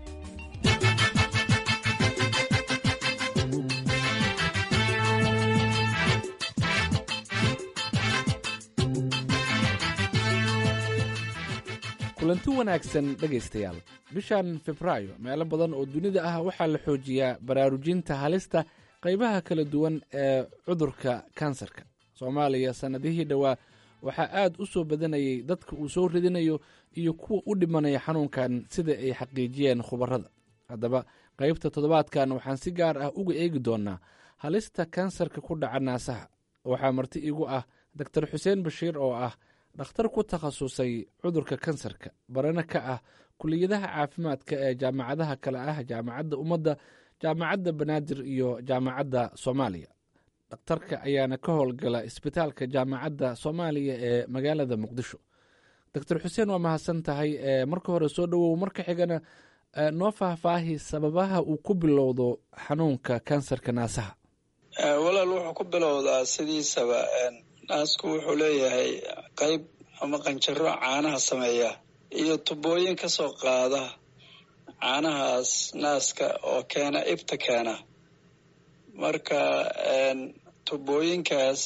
kulanti wanaagsan dhegaystayaal bishan febraayo meelo badan oo dunida ah waxaa la xoojiyaa baraarujinta halista qaybaha kala duwan ee cudurka kansarka soomaaliya sannadihii dhowaa waxaa aad u soo badanayay dadka uu soo ridinayo iyo kuwa u dhimanaya xanuunkan sida ay xaqiijiyeen khubarada haddaba qaybta toddobaadkan waxaan si gaar ah uga eegi doonnaa halista kansarka ku dhaca naasaha waxaa marti igu ah doktor xuseen bashiir oo ah dhakhtar ku takhasusay cudurka kansarka barana ka ah kuliyadaha caafimaadka ee jaamacadaha kale ah jaamacadda ummadda jaamacadda banaadir iyo jaamacadda soomaaliya dhakhtarka ayaana ka howlgala isbitaalka jaamacadda soomaaliya ee magaalada muqdisho doctor xuseen waa mahadsan tahay marka hore soo dhowow marka xigana noo faahfaahi sababaha uu ku bilowdo xanuunka kansarka naasaha walaal wuxuu ku bilowdaa sidiisaba naasku wuxuu leeyahay qayb ama qanjaro caanaha sameeya iyo tubooyin ka soo qaada caanahaas naaska oo keena ibta keena marka tubooyinkaas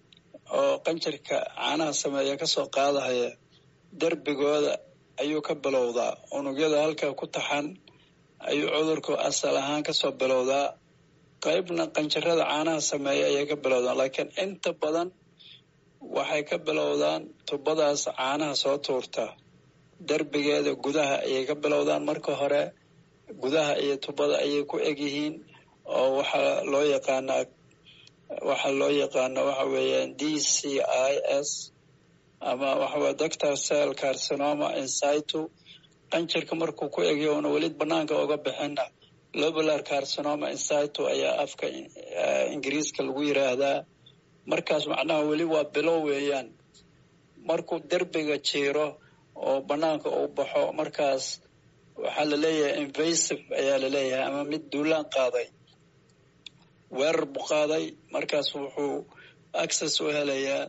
oo qanjarka caanaha sameeya kasoo qaadahaya derbigooda ayuu ka bilowdaa unugyada halkaa ku taxan ayuu cudurku asal ahaan kasoo bilowdaa qaybna qanjarada caanaha sameeya ayay ka bilowdaan laakiin inta badan waxay ka bilowdaan tubadaas caanaha soo tuurta derbigeeda gudaha ayay ka bilowdaan marka hore gudaha iyo tubada ayay ku egyihiin oo waxaa loo yaqaanaa waxaa loo yaqaana waxa weeyaan d c i s ama waxaweye doctor cell carcinoma insitu qanjarka markuu ku egyo una weli banaanka uga bixina lobular carcinoma insitu ayaa afka ingiriiska lagu yiraahdaa markaas macnaha weli waa bilow weeyaan markuu derbiga jiiro oo banaanka uu baxo markaas waxaa laleeyahay invasive ayaa laleeyahay ama mid duulaan qaaday weerar buu qaaday markaas wuxuu access u helayaa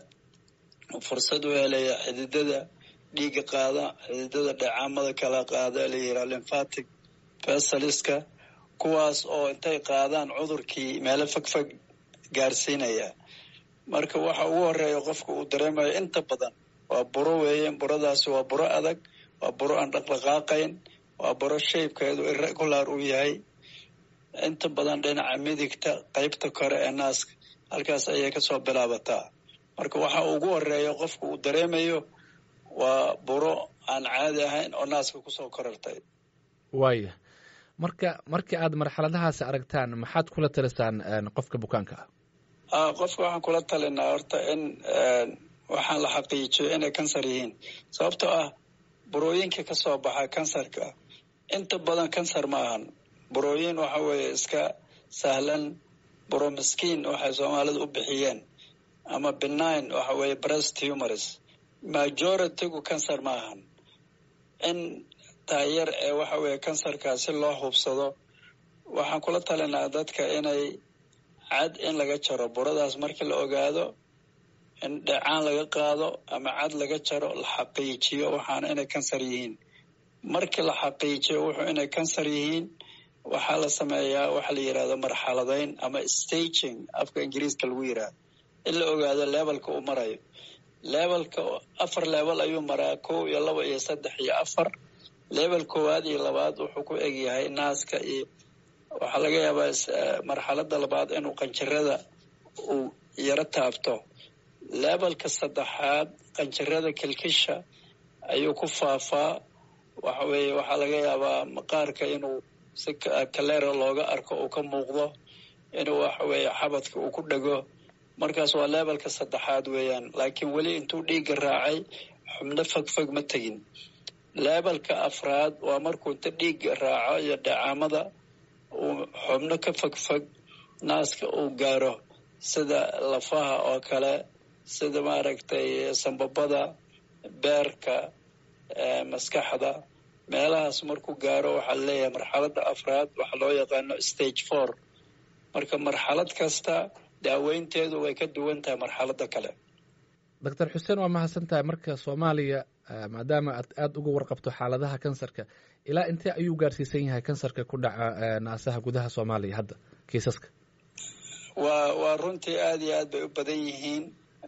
fursad u helayaa xididada dhiiga qaada xididada dheecaamada kala qaada la yiraa lymphatic vesaliska kuwaas oo intay qaadaan cudurkii meelo fogfog gaarsiinaya marka waxa ugu horeeya qofka uu dareemayo inta badan waa buro weeye buradaasi waa buro adag waa buro aan dhaqdhaqaaqayn waa buro shaybkeedu irregular uu yahay inta badan dhinaca midigta qaybta kore ee naaska halkaas ayay kasoo bilaabataa marka waxa ugu horeeya qofka uu dareemayo waa buro aan caadi ahayn oo naaska kusoo korartay waaya marka markii aad marxaladahaasi aragtaan maxaad kula talisaan qofka bukaanka ah qofka waxaan kula talinaa horta in waxaan la xaqiijiyo inay kansar yihiin sababtoo ah burooyinka ka soo baxa kansarka inta badan kansar ma ahan burooyin waxa weeye iska sahlan buro miskiin waxay soomaalidu u bixiyeen ama benign waxa weeye breast humors majoritygu kansar ma ahan in taayar ee waxa weeye kansarka si loo hubsado waxaan kula talinaa dadka inay cad in laga jaro buradaas markii la ogaado in dhecaan laga qaado ama cad laga jaro la xaqiijiyo waxaana inay kansar yihiin markii la xaqiijiyo wuxuu inay kansar yihiin waxaa la sameeyaa waxa la yidhahdo marxaladayn ama staging afka ingiriiska lagu yidhahdo in la ogaado levelka uu marayo levelka afar level ayuu maraa kow iyo laba iyo saddex iyo afar level koowaad iyo labaad wuxuu ku egyahay naaska iyo waxaa laga yaabaa marxalada labaad inuu qanjirada uu yaro taabto levelka saddexaad qanjirada kilkisha ayuu ku faafaa waxa weeye waxaa laga yaabaa maqaarka inuu si kaleera looga arko uu ka muuqdo inuu waxa weeye xabadka uu ku dhego markaas waa leebelka saddexaad weeyaan laakiin weli intuu dhiigga raacay xubno fogfog ma tegin leebelka afraad waa markuu inta dhiigga raaco iyo dhacaamada uu xubno ka fogfog naaska uu gaaro sida lafaha oo kale sida maaragtay sambabada beerka maskaxda meelahaas markuu gaaro waxaa leeyahay marxaladda afraad waxaa loo yaqaano stage four marka marxalad kasta daaweynteedu way ka duwan tahay marxaladda kale doctor xuseen waa mahadsan tahay marka soomaaliya maadaama aad aada uga warqabto xaaladaha kansarka ilaa intee ayuu gaarsiisan yahay kansarka ku dhaca naasaha gudaha soomaaliya hadda kiisaska waa waa runtii aada iyo aad bay u badan yihiin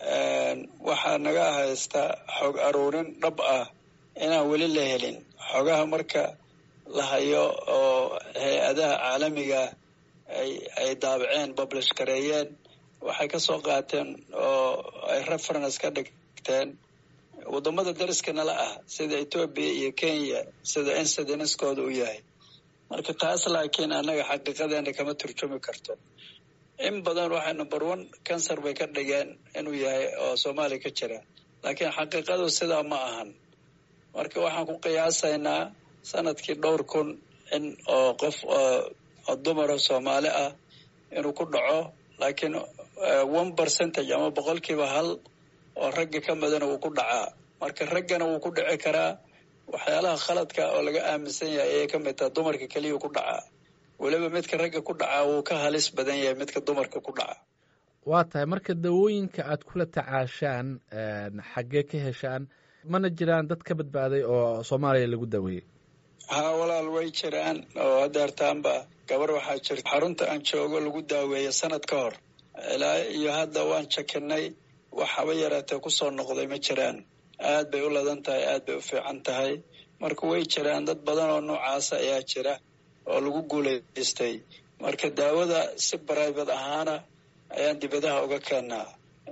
waxaa naga haysta xog aruurin dhab ah inaan weli la helin xogaha marka la hayo oo hay-adaha caalamiga ay ay daabaceen publish gareeyeen waxay ka soo qaateen oo ay reference ka dhigteen waddamada dariska nala ah sida etoobiya iyo kenya sida incidenskooda u yahay marka taas laakiin annaga xaqiiqadeena kama turjumi karto in badan waxay number one cancer bay ka dhigeen inuu yahay oo soomaaliya ka jira laakiin xaqiiqadu sidaa ma ahan marka waxaan ku qiyaasaynaa sanadkii dhowr kun in oo qof oo dumaro soomaali ah inuu ku dhaco laakiin one percentage ama boqolkiiba hal oo ragga ka midana wuu ku dhacaa marka raggana wuu ku dhici karaa waxyaalaha khaladka oo laga aaminsan yahay ayay ka mid taha dumarka keliya ku dhacaa weliba midka ragga ku dhacaa wuu ka halis badan yahay midka dumarka ku dhaca waa tahay marka dawooyinka aad kula tacaashaan xaggee ka heshaan mana jiraan dad ka badbaaday oo soomaaliya lagu daweeyey haa walaal way jiraan oo hadeertaanba gabar waxaa jirta xarunta aan joogo lagu daaweeya sanad ka hor ilaa iyo hadda waan jakinay wax haba yaraatee kusoo noqday ma jiraan aad bay u ladan tahay aad bay u fiican tahay marka way jiraan dad badan oo noocaasa ayaa jira oo lagu guulaystay marka daawada si brivate ahaana ayaan dibadaha uga keennaa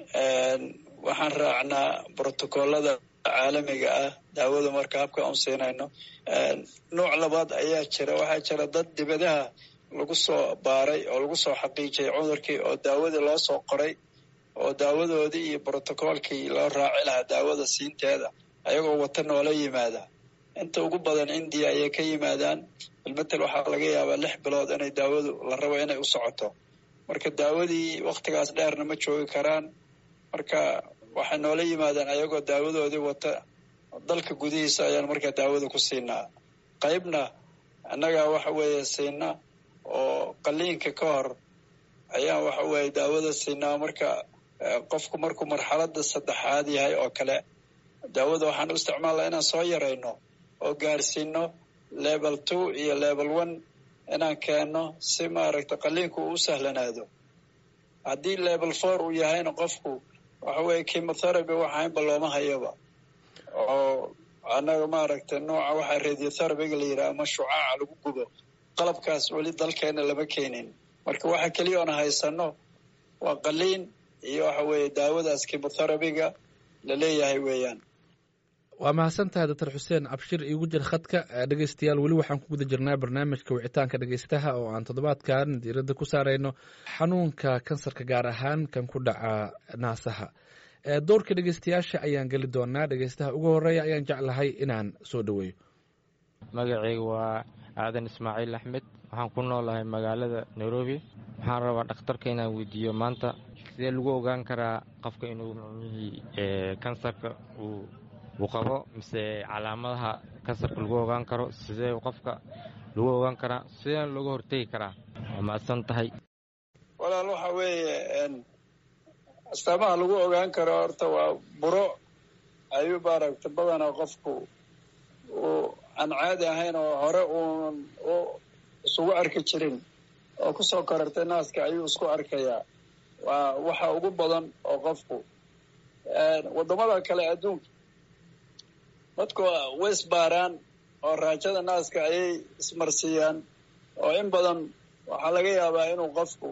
waxaan raacnaa brotocoolada caalamiga ah daawada marka habka aan siinayno nooc labaad ayaa jira waxaa jira dad dibadaha lagu soo baaray oo lagu soo xaqiijiyay cudurkii oo daawadii loo soo qoray oo daawadoodii iyo brotocoolkii loo raaci lahaa daawada siinteeda ayagoo wata noola yimaada inta ugu badan indiya ayay ka yimaadaan bilmatel waxaa laga yaabaa lix bilood inay daawadu la rabo inay u socoto marka daawadii waktigaas dheerna ma joogi karaan marka waxay noola yimaadaan ayagoo daawadoodii wata dalka gudihiisa ayaan markaa daawada ku siinaa qaybna annagaa waxa weeye siina oo qaliinka ka hor ayaan waxa weeye daawada siinaa marka qofku markuu marxaladda saddexaad yahay oo kale daawada waxaan u isticmaalnaa inaan soo yarayno oo gaarsiino level two iyo level one inaan keenno si maaragta qaliinku uu u sahlanaado haddii level four uu yahayna qofku waxa weeye chemotherapy waxaynba looma hayaba oo annaga maaragtay nooca waxaa radiotherapyga la yidhaha ama shucaaca lagu gubo qalabkaas weli dalkeena lama keenin marka waxa keliya oona haysano waa qaliin iyo waxa weeye daawadaas chemotherapyga la leeyahay weeyaan waa mahadsan tahay doctor xuseen abshir iigu jir khadka dhegeystayaal weli waxaan ku guda jirnaa barnaamijka wicitaanka dhegeystaha oo aan toddobaadkan diiradda ku saarayno xanuunka kansarka gaar ahaan kan ku dhaca naasaha doorka dhegeystayaasha ayaan geli doonaa dhegeystaha ugu horeeya ayaan jeclahay inaan soo dhoweeyo magacayga waa aadan ismaaciil axmed waxaan ku noolahay magaalada nairobi waxaan rabaa dhakhtarka inaan weydiiyo maanta sidee lagu ogaan karaa qofka inuu micnihii kansarka uu uu qabo mise calaamadaha kansarka lagu ogaan karo sidee qofka lagu ogaan karaa sidee looga hortegi karaa waa mahadsan tahay walaal waxa weeye astaamaha lagu ogaan karo horta waa buro ayuu maaragta badanaa qofku uu aan caadi ahayn oo hore uunan u isugu arki jirin oo kusoo korartay naaska ayuu isku arkayaa waa waxa ugu badan oo qofku waddamada kale adduunka dadku way isbaaraan oo raajada naaska ayay ismarsiiyaan oo in badan waxaa laga yaabaa inuu qofku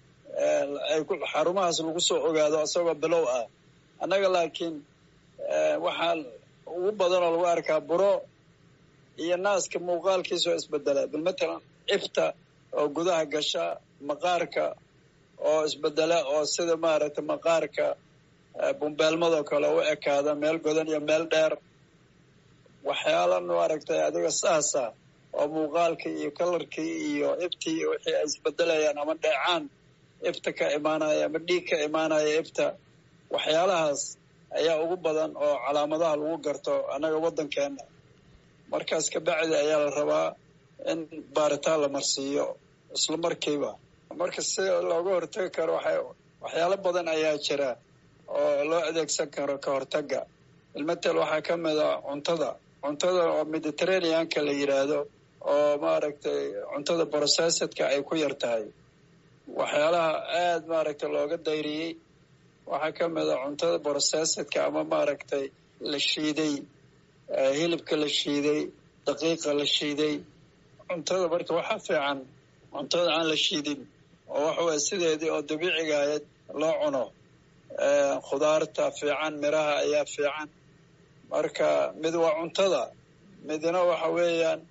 ay xarumahaas lagu soo ogaado isagoo bilow ah annaga laakiin waxaa ugu badan oo lagu arkaa buro iyo naaska muuqaalkiisa oo isbedela bilmatalan cifta oo gudaha gasha maqaarka oo isbedela oo sida maaragtay maqaarka bumbeelmadoo kale u ekaada meel godan iyo meel dheer waxyaala maaragtay adiga saasa oo muuqaalkii iyo kalarkii iyo ibtii wixii ay isbedelayaan ama dheecaan ibta ka imaanaya ama dhiig ka imaanaya ibta waxyaalahaas ayaa ugu badan oo calaamadaha lagu garto annaga waddankeena markaas kabacdi ayaa la rabaa in baaritaan la marsiiyo isla markiiba marka si looga hortagi karo waxay waxyaalo badan ayaa jira oo loo adeegsan karo ka hortaga ilmatel waxaa ka mid a cuntada cuntada oo mediterraneanka la yidhaahdo oo maaragtay cuntada processedka ay ku yar tahay waxyaalaha aada maaragtay looga dayriyey waxaa ka mid a cuntada processedka ama maaragtay la shiiday hilibka la shiiday daqiiqa la shiiday cuntada marka waxaa fiican cuntada aan la shiidin oo waxa weye sideedii oo dabiiciga ahayd loo cuno khudaarta fiican miraha ayaa fiican marka mid waa cuntada midna waxa weeyaan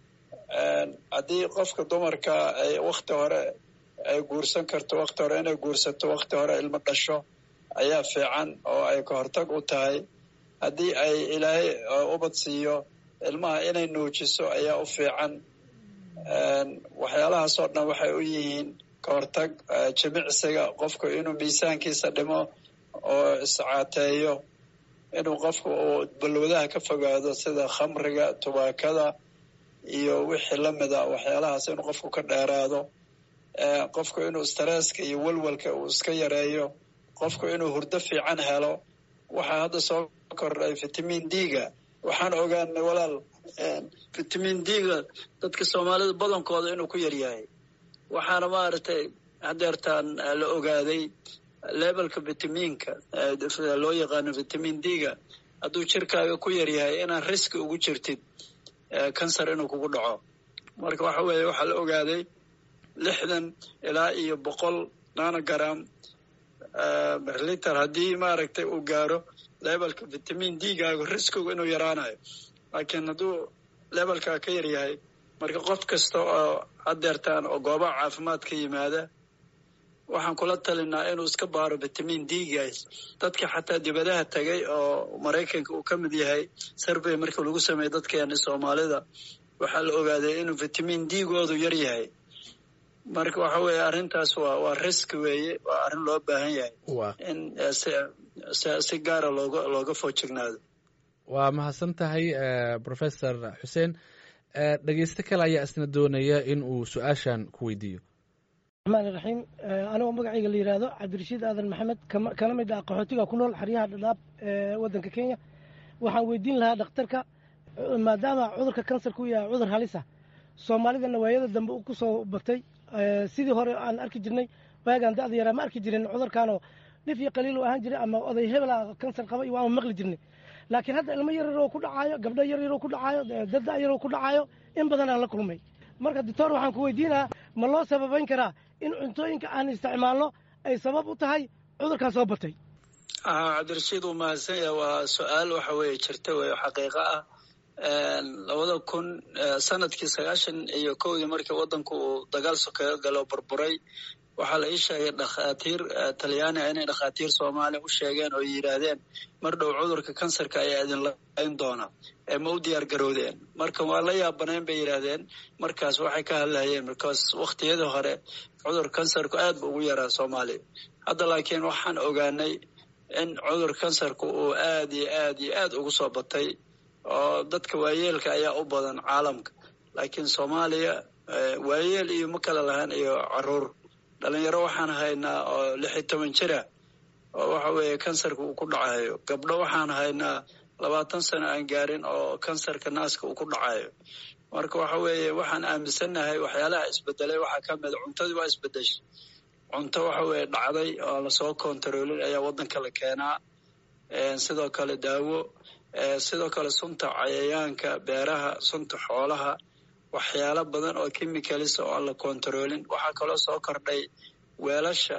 haddii qofka dumarka ay wakti hore ay guursan karto wakti hore inay guursato wakti hore ilmo dhasho ayaa fiican oo ay ka hortag u tahay haddii ay ilaahay ubad siiyo ilmaha inay nuujiso ayaa u fiican waxyaalahaasoo dhan waxay u yihiin ka hortag jimicsiga qofku inuu miisaankiisa dhimo oo iscaateeyo inuu qofku uu balwadaha ka fogaado sida khamriga tubaakada iyo wixii lamida waxyaalahaas inuu qofku ka dheeraado qofku inuu stresska iyo welwelka uu iska yareeyo qofku inuu hurdo fiican helo waxaa hadda soo kordhay vitamin d-ga waxaan ogaanay walaal vitamin d-ga dadka soomaalida badankooda inuu ku yaryahay waxaana maaragtay hadeertaan la ogaaday levelka vitaminka loo yaqaano vitamin d-ga hadduu jirkaaga ku yaryahay inaan riski ugu jirtid kansar inuu kugu dhaco marka waxa weeye waxaa la ogaaday lixdan ilaa iyo boqol nanogram liter haddii maaragtay uu gaaro levelka vitamin d-gaagu riskigu inuu yaraanayo laakiin hadduu levelkaa ka yaryahay marka qof kasta oo hadeertaan oo goobaha caafimaad ka yimaada waxaan kula talinaa inuu iska baaro vitamin d-gaas dadka xataa dibadaha tagay oo maraykanka uu ka mid yahay survey marka lagu sameeyey dadkeena soomaalida waxaa la ogaaday inuu vitamin d-goodu yar yahay marka waxa weeye arrintaas waa waa risk weeye waa arrin loo baahan yahay in si gaara looga looga foojignaado waa mahadsan tahay professor xuseen dhegeyste kale ayaa isna doonaya in uu su-aashan ku weydiiyo raxmaan iraxiim anigoo magacayga la yidhaahdo cabdirashiid aadan maxamed kana mid ah qaxootiga ku nool xeryaha dhadhaab ee waddanka kenya waxaan weydiin lahaa dhakhtarka maadaama cudurka kansarka u yahay cudur halisa soomaalidana waayada dambe ku soo batay sidii hore aan arki jirnay waagaan da'da yaraa ma arki jirin cudurkaanoo dhif iyo qaliil u ahaan jiray ama oday hebela kansar qaba iyo waama maqli jirnay laakiin hadda ilmo yar yaroo ku dhacaayo gabdho yar yaroo ku dhacaayo dad da' yaroo ku dhacaayo in badan aan la kulmay marka doctor waxaan ku weydiinahaa ma loo sababayn karaa in cuntooyinka aan isticmaalno ay sabab u tahay cudurkan soo batay cabdirashiid uu mahadsan yahay waa su-aal waxa weeye jirta wey xaqiiqo ah labada kun sanadkii sagaashan iyo kowdii markii waddanku uu dagaal sokeeyo galo burburay waxaa la ii sheegay dhakhaatiir talyaaniga inay dhakhaatiir soomaaliya u sheegeen oo yidhaahdeen mar dhow cudurka kansarka ayaa idin layn doona ee ma u diyaar garowdeen marka waa la yaabanayn bay yidhaahdeen markaas waxay ka hadlayeen markaas wakhtiyadii hore cudur kansarku aad bu ugu yaraa soomaaliya hadda laakiin waxaan ogaanay in cudur kansarku uu aad iyo aad iyo aad ugu soo batay oo dadka waayeelka ayaa u badan caalamka laakiin soomaaliya waayeel iyo ma kala lahaan iyo caruur dhalinyaro waxaan haynaa oo lix iyo toban jira oo waxa weeye kansarka uu ku dhacayo gabdho waxaan haynaa labaatan sano aan gaarin oo kansarka naaska uu ku dhacayo marka waxa weeye waxaan aaminsannahay waxyaalaha isbedelay waxaa ka mid cuntadii waa isbedeshay cunto waxa weeye dhacday oo lasoo kontaroolin ayaa waddanka la keenaa sidoo kale daawo sidoo kale sunta cayayaanka beeraha sunta xoolaha waxyaalo badan oo chemicalis oo aan la kontaroolin waxaa kaloo soo kordhay weelasha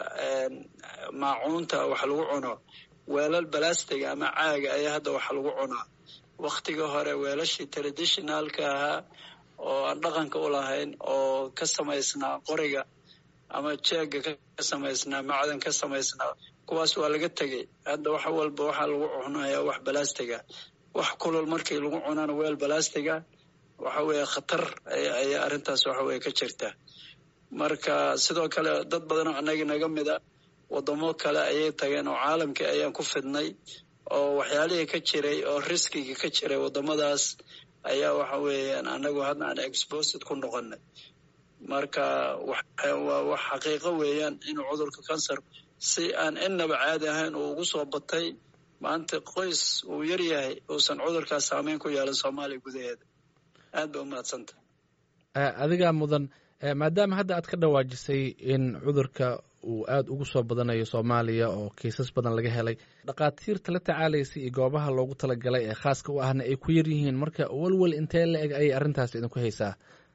maacuunta wax lagu cuno weelal balastiga ama caaga ayaa hadda wax lagu cunaa waktigii hore weelashii traditionalka ahaa oo aan dhaqanka u lahayn oo ka samaysnaa qoriga ama jeega ka samaysnaa macdan ka samaysnaa kuwaas waa laga tegey hadda wax walba waxaa lagu cunayaa wax balastiga wax kulol markii lagu cunana weel balastiga waxa weeye khatar ayaa arrintaas waxa weye ka jirta marka sidoo kale dad badanoo annaga naga mida wadamo kale ayay tageen oo caalamkii ayaan ku fidnay oo waxyaalihii ka jiray oo riskigii ka jiray wadamadaas ayaa waxa weeyaan annagu hadda aan exposed ku noqonay marka waa wax xaqiiqo weeyaan inuu cudurka kansar si aan innaba caadi ahayn uu ugu soo batay maanta qoys uu yar yahay uusan cudurkaas saameyn ku yeelan soomaaliya gudaheeda aad ba umahadsanta adigaa mudan maadaama hadda aad ka dhawaajisay in cudurka uu aada ugu soo badanayo soomaaliya oo kiisas badan laga helay dhakhaatiirta la tacaalaysa iyo goobaha loogu talagalay ee khaaska u ahna ay ku yar yihiin marka walwal intee la eg ayay arrintaas idinku haysaa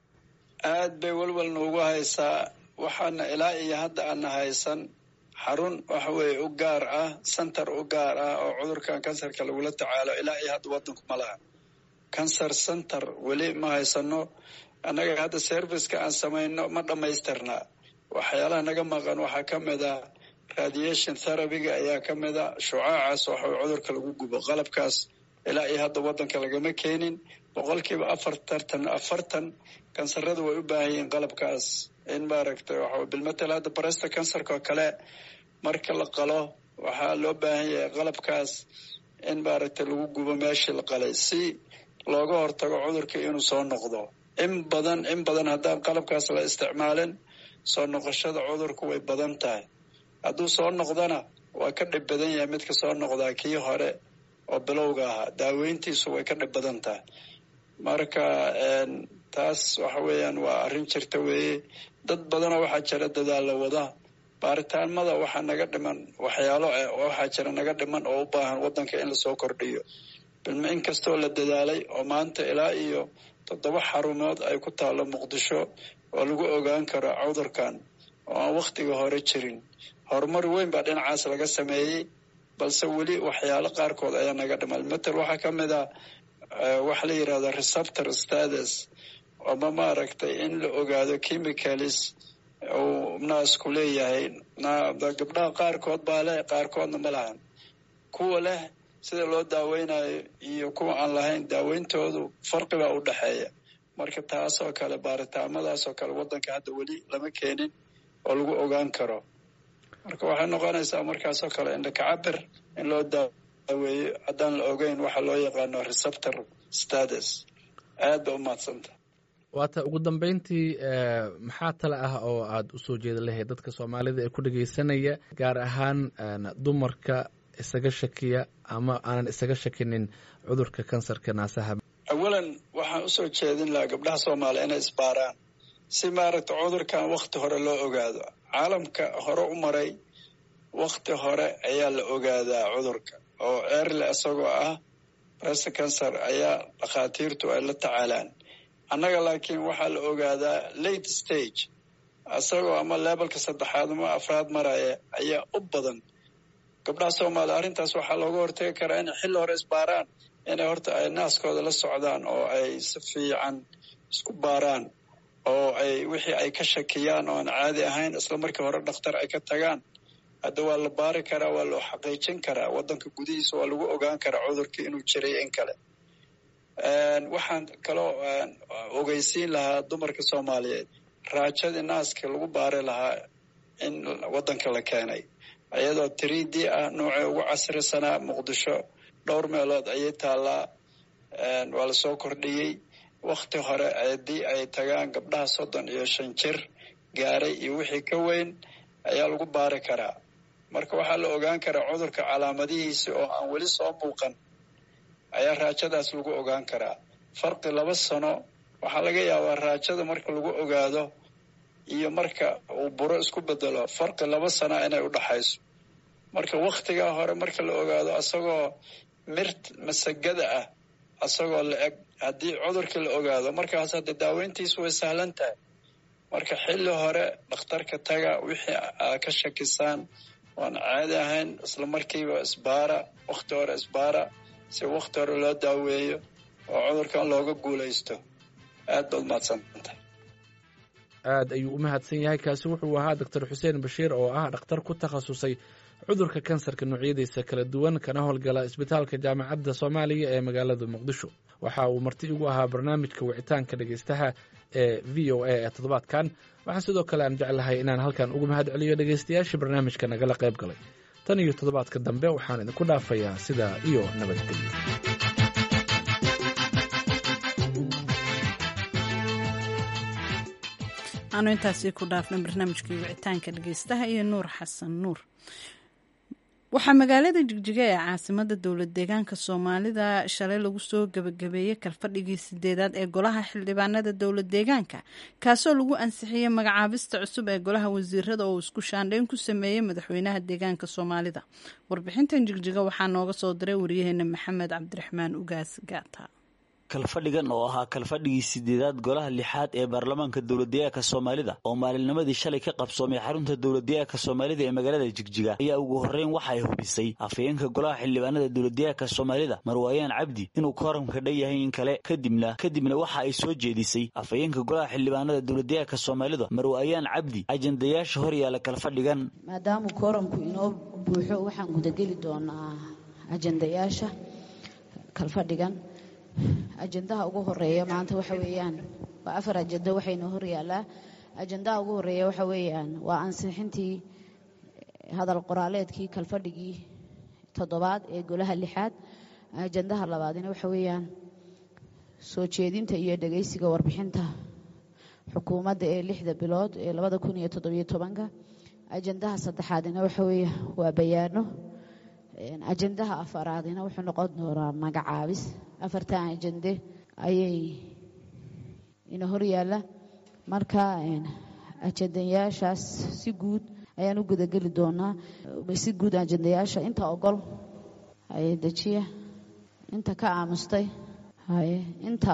aad bay walwal noogu haysaa waxaana ilaa iyo hadda aana haysan xarun waxa weeye u gaar ah center u gaar ah oo cudurkan kansarka lagula tacaalo ilaa iyo hadda waddanku ma laha cancer center weli ma haysano annaga hadda serviceka aan samayno ma dhammaystirnaa waxyaalaha naga maqan waxaa ka mid a radiation therabyga ayaa ka mid a shucaacaas waxa cudurka lagu gubo qalabkaas ilaa iyo hadda waddanka lagama keenin boqolkiiba afartartan afartan kansarada way u baahan yihiin qalabkaas in maaragtay waxa bilmatel hadda baresta kansarka oo kale marka la qalo waxaa loo baahan yahay qalabkaas in maaragtay lagu gubo meeshii la qalay si looga hortago cudurka inuu soo noqdo in badan in badan haddaan qalabkaas la isticmaalin soo noqoshada cudurku way badan tahay hadduu soo noqdona waa ka dhib badan yahay midka soo noqdaa kii hore oo bilowga ahaa daaweyntiisu way ka dhib badan tahay marka taas waxa weeyaan waa arrin jirta weeye dad badanoo waxaa jira dadaalla wada baaritaanmada waxaa naga dhiman waxyaalo waxaa jira naga dhiman oo u baahan waddanka in lasoo kordhiyo in kastoo la dadaalay oo maanta ilaa iyo toddoba xarumood ay ku taallo muqdisho oo lagu ogaan karo cudurkan oo aan wakhtiga hore jirin horumar weyn baa dhinacaas laga sameeyey balse weli waxyaalo qaarkood ayaa naga dhiman matel waxaa ka mid ah waxa la yidhahda receptor status ama maaragtay in la ogaado chemicalis uu naasku leeyahay gabdhaha qaarkood baa leh qaarkoodna ma lahan kuwa leh sida loo daaweynayo iyo kuwa aan lahayn daaweyntoodu farqi baa u dhexeeya marka taasoo kale baaritaamadaasoo kale waddanka hadda weli lama keenin oo lagu ogaan karo marka waxay noqonaysaa markaasoo kale indhakacabir in loo daaweeyo haddaan la ogeyn waxa loo yaqaano receptor status aad ba u mahadsanta waata ugu dambeyntii maxaa tale ah oo aad usoo jeeda lahayd dadka soomaalida ee ku dhegeysanaya gaar ahaan dumarka isaga shakiya ama aanan isaga shakinin cudurka kansarka naasaha awalan waxaan usoo jeedin lahaa gabdhaha soomaaliya inay isbaaraan si maaragta cudurkan wakti hore loo ogaado caalamka hore u maray wakti hore ayaa la ogaadaa cudurka oo erle isagoo ah breast cancer ayaa dhakhaatiirtu ay la tacaalaan annaga laakiin waxaa la ogaadaa late stage isagoo ama lebalka saddexaad ama afraad maraya ayaa u badan gabdhaha soomaaliya arrintaas waxaa looga hortagi karaa inay xilli hore isbaaraan inay horta ay naaskooda la socdaan oo ay si fiican isku baaraan oo ay wixii ay ka shakiyaan oo aan caadi ahayn isla markii hore dhakhtar ay ka tagaan hadda waa la baari karaa waa loo xaqiijin karaa waddanka gudihiisa waa lagu ogaan karaa cudurkii inuu jiray in kale waxaan kaloo ogeysiin lahaa dumarka soomaaliyeed raajadii naaska lagu baari lahaa in waddanka la keenay iyadoo three d ah noocii ugu casrisanaa muqdisho dhowr meelood ayay taallaa waa lasoo kordhiyey wakti hore haddii ay tagaan gabdhaha soddon iyo shan jir gaaray iyo wixii ka weyn ayaa lagu baari karaa marka waxaa la ogaan karaa cudurka calaamadihiisa oo aan weli soo muuqan ayaa raajadaas lagu ogaan karaa farqi laba sano waxaa laga yaabaa raajada marka lagu ogaado iyo marka uu buro isku bedelo farqi laba sana inay u dhaxayso marka wakhtigaa hore marka la ogaado asagoo mirt masagada ah asagoo la eg haddii cudurkii la ogaado markaas hadda daaweyntiisu way sahlan tahay marka xilli hore dhakhtarka taga wixii aa ka shakisaan waan caadi ahayn isla markiiba isbaara wakhti hore isbaara si wakhti hore loo daaweeyo oo cudurkan looga guulaysto aad baad mahadsantahay aad ayuu u mahadsan yahay kaasi wuxuu ahaa doctor xuseen bashiir oo ah dhakhtar ku takhasusay cudurka kansarka noocyadiisa kala duwan kana howlgala isbitaalka jaamacadda soomaaliya ee magaalada muqdisho waxa uu marti igu ahaa barnaamijka wicitaanka dhegeystaha ee v o a ee toddobaadkan waxaa sidoo kale aan jeclahay inaan halkan ugu mahad celiyo dhegeystayaashii barnaamijka nagala qayb galay tan iyo toddobaadka dambe waxaan idinku dhaafayaa sidaa iyo nabadgelyo aanu intaasi ku dhaafnay barnaamijkii wicitaanka dhegeystaha iyo nuur xasan nuur waxaa magaalada jigjiga ee caasimada dowlad deegaanka soomaalida shalay lagu soo gabagabeeyey kalfadhigii sideedaad ee golaha xildhibaanada dowlad deegaanka kaasoo lagu ansixiyey magacaabista cusub ee golaha wasiirada oo isku shaandhayn ku sameeyey madaxweynaha deegaanka soomaalida warbixintan jigjiga waxaa nooga soo diray waryaheena maxamed cabdiraxmaan ugaas gaata kalfadhigan oo ahaa kalfadhigii sideedaad golaha lixaad ee baarlamaanka dowladdeegaanka soomaalida oo maalinnimadii shalay ka qabsoomay xarunta dowladdeegaanka soomaalida ee magaalada jigjiga ayaa ugu horreyn waxa ay hubisay afhayeenka golaha xildhibaanada dowladdeegaanka soomaalida marwaayaan cabdi inuu kooramka dhan yahay in kale kadibna kadibna waxa ay soo jeedisay afhayeenka golaha xildhibaanada dowladdeegaanka soomaalida marwaayaan cabdi ajandayaasha hor yaala kalfadhigan maadaamuu kooramku inoo buuxo waxaan gudageli doonaa ajandayaasha kalfadhigan ajandaha ugu horeeya maanta waxa weeyaan waa afar ajando waxayna hor yaallaa ajandaha ugu horeeya waxa weeyaan waa ansixintii hadal qoraaleedkii kalfadhigii toddobaad ee golaha lixaad ajandaha labaadina waxa weeyaan soo jeedinta iyo dhegeysiga warbixinta xukuumadda ee lixda bilood ee labada kun iyo toddobiyo tobanka ajandaha saddexaadina waxa weeye waa bayaano ajandaha afaraadina wuxuu noqon doonaa magacaabis afartan ajande ayay ina hor yaalla marka ajandayaashaas si guud ayaan u gudageli doonaa si guud ajandayaasha inta ogol haye dejiya inta ka aamustay haye inta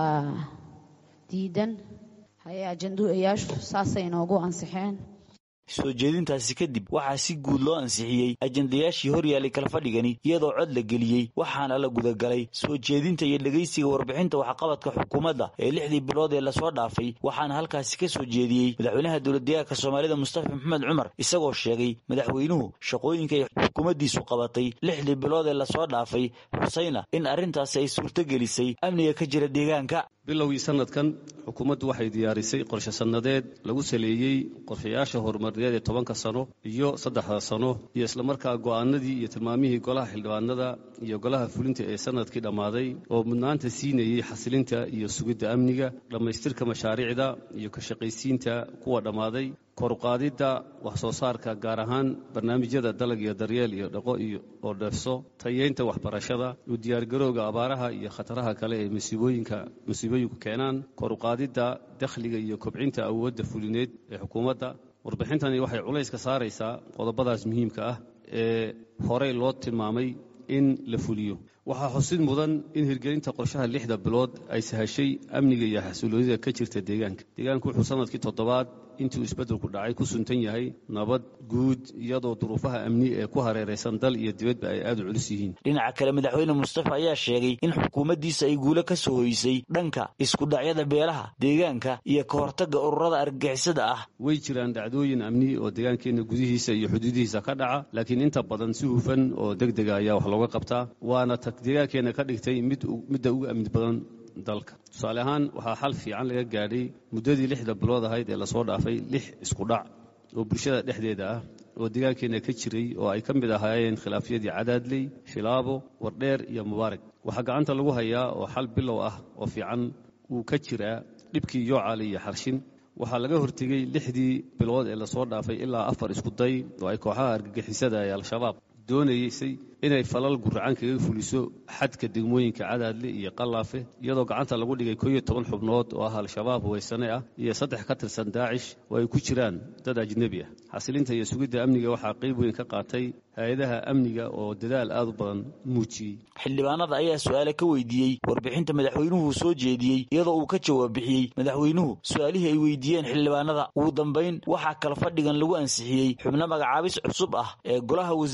diidan haye ajandayaashu saasay inoogu ansixeen soo jeedintaasi kadib waxaa si guud loo ansixiyey ajandayaashii hor yaalay kalfadhigani iyadoo cod la geliyey waxaana la gudagalay soo jeedinta iyo dhegeysiga warbixinta waxqabadka xukuumadda ee lixdii bilood ee lasoo dhaafay waxaana halkaasi ka soo jeediyey madaxweynaha dowladdeegaanka soomaalida mustafa maxamed cumar isagoo sheegay madaxweynuhu shaqooyinka ay xukuumaddiisu qabatay lixdii bilood ee lasoo dhaafay xusayna in arrintaasi ay suurtogelisay amniga ka jira deegaanka bilowgii sanadkan xukuumaddu waxay diyaarisay qorshe sannadeed lagu saleeyey qorshayaasha horumarineed ee tobanka sano iyo saddexda sano iyo islamarkaa go'aanadii iyo tilmaamihii golaha xildhibaanada iyo golaha fulinta ee sanadkii dhammaaday oo mudnaanta siinayey xasilinta iyo sugidda amniga dhammaystirka mashaariicda iyo ka shaqaysiinta kuwa dhammaaday koruqaadidda wax soo saarka gaar ahaan barnaamijyada dalag iyo daryeel iyo dhaqo iyo oo dheefso tayeynta waxbarashada u diyaargarowga abaaraha iyo khataraha kale ee masiibooyinka masiibooyinku keenaan koruqaadidda dakhliga iyo kobcinta awoodda fulineed ee xukuumadda warbixintani waxay culays ka saaraysaa qodobadaas muhiimka ah ee horey loo tilmaamay in la fuliyo waxaa xusid mudan in hirgelinta qorshaha lixda bilood ay sahashay amniga iyo xasuuloonida ka jirta deegaanka deegaanku wuxuu sanadkii toddobaad intuu isbeddelku dhacay ku suntan yahay nabad guud iyadoo duruufaha amni ee ku hareeraysan dal iyo dibadba ay aad u culus yihiin dhinaca kale madaxweyne mustafa ayaa sheegay in xukuumaddiisa ay guulo ka soo hoysay dhanka iskudhacyada beelaha deegaanka iyo ka hortagga ururada argagixisada ah way jiraan dhacdooyin amni oo deegaankeenna gudihiisa iyo xuduudihiisa ka dhaca laakiin inta badan si hufan oo deg dega ayaa wax looga qabtaa waana ta deegaankeenna ka dhigtay midda ugu amni badan dalka tusaale ahaan waxaa xal fiican laga gaadhay muddadii lixda bilood ahayd ee lasoo dhaafay lix iskudhac oo bulshada dhexdeeda ah oo deegaankeenna ka jiray oo ay ka mid ahaayeen khilaafyadii cadaadley shilaabo wardheer iyo mubaarak waxaa gacanta lagu hayaa oo xal bilow ah oo fiican uu ka jiraa dhibkii yoocaali iyo xarshin waxaa laga hortegey lixdii bilood ee lasoo dhaafay ilaa afar iskuday oo ay kooxaha argagixisada ee al-shabaab doonaysay inay falal guracan kaga fuliso xadka degmooyinka cadaadle iyo qalaafe iyadoo gacanta lagu dhigay koo iyo toban xubnood oo ah al-shabaab huwaysane ah iyo saddex ka tirsan daacish oo ay ku jiraan dad ajnebi ah xasilinta iyo sugidda amniga waxaa qayb weyn ka qaatay hay-adaha amniga oo dadaal aad u badan muujiyey xildhibaanada ayaa su-aale ka weydiiyey warbixinta madaxweynuhu soo jeediyey iyadoo uu ka jawaab bixiyey madaxweynuhu su-aalihii ay weydiiyeen xildhibaanada ugu dambayn waxaa kala fadhigan lagu ansixiyey xubno magacaabis cusub ah ee golaha wasiirada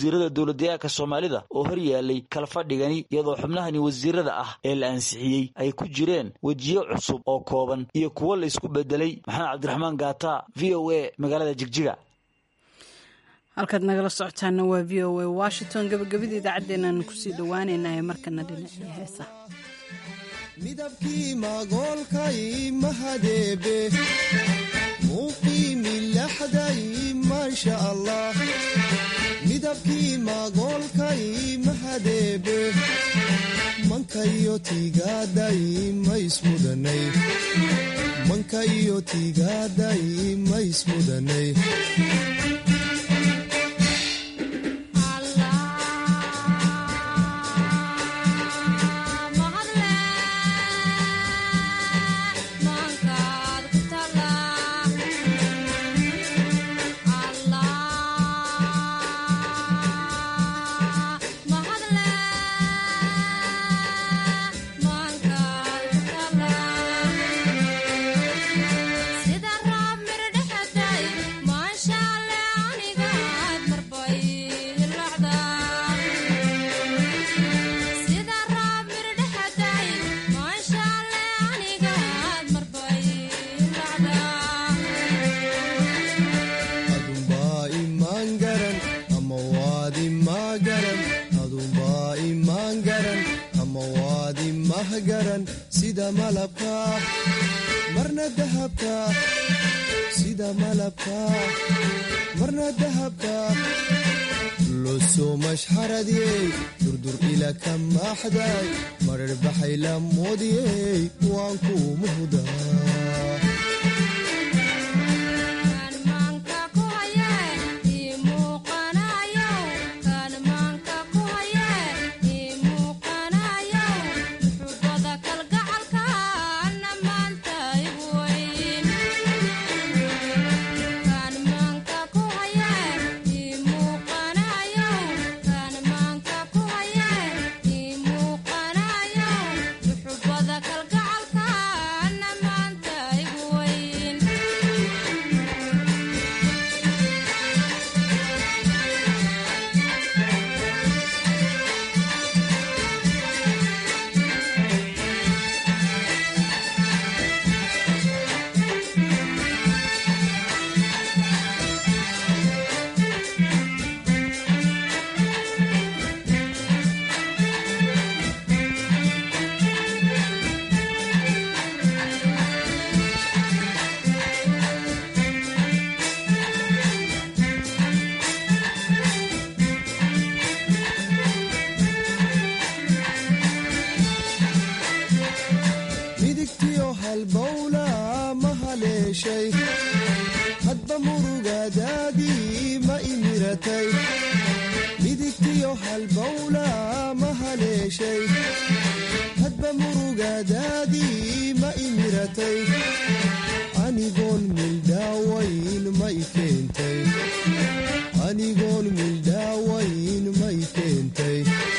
dowladdeegaanka soomaalida oo hor yaalay kala fadhigani iyadoo xubnahani wasiirada ah ee la ansixiyey ay ku jireen wejiyo cusub oo kooban iyo kuwo la isku bedelay maxamed cabdiraxmaan gaata v o a magaalada jigjiga halkaad nagala socotaana waa v o a washington gabagabada idaacaddeenaan kusii dhowaaneynaa ee markana dhinacii heesa midabkii magoolkay mahadeebe muuqii milaxday maasha allah midabkii magoolkay mahadeebe mankayo tiigaaday maismudanay mankayo tiigaaday maismudanay sida malabka marna dahabka sida malabka marna dahabka losoo mashxaradiyey durdur ila ka maaxday marar baxay la moodiyey waan kuu muhdaa midigtiyo halbowla ma haleeshay hadba murugadaadii ma imiratay midigtiyo halbowla ma haleeshay hadba murugadaadii ma imiratay anigoon mildhaawayn ma i keentay anigoon mildhaawayn ma i keentay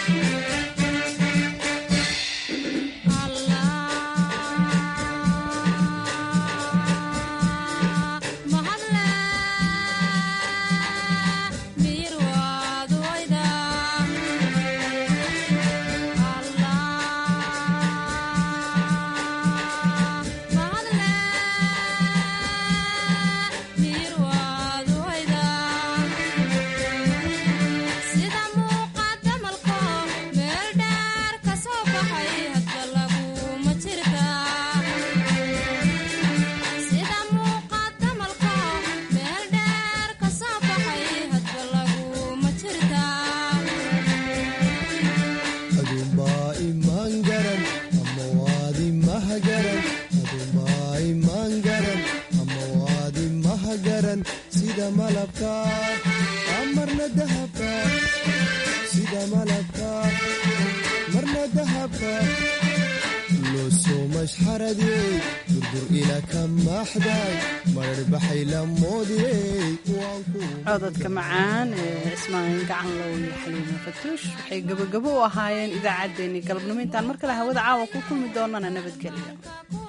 aduunbaa imaan garan ama waad imaha garan aduunbaa imaan garan ama waad imaha garan sida malabka marna dahabka sida malabka marna dahabka losoo mashxaradiyey durdur ila ka maaxday marar baxay la moodiyey waan ku codadka macaan ee ismaaciil gacanlow iyo xaliima fatuush waxay gabagabo u ahaayeen idaacaddeenii galabnimo intaan mar kale hawada caawa ku kulmi doonana nabadgelyo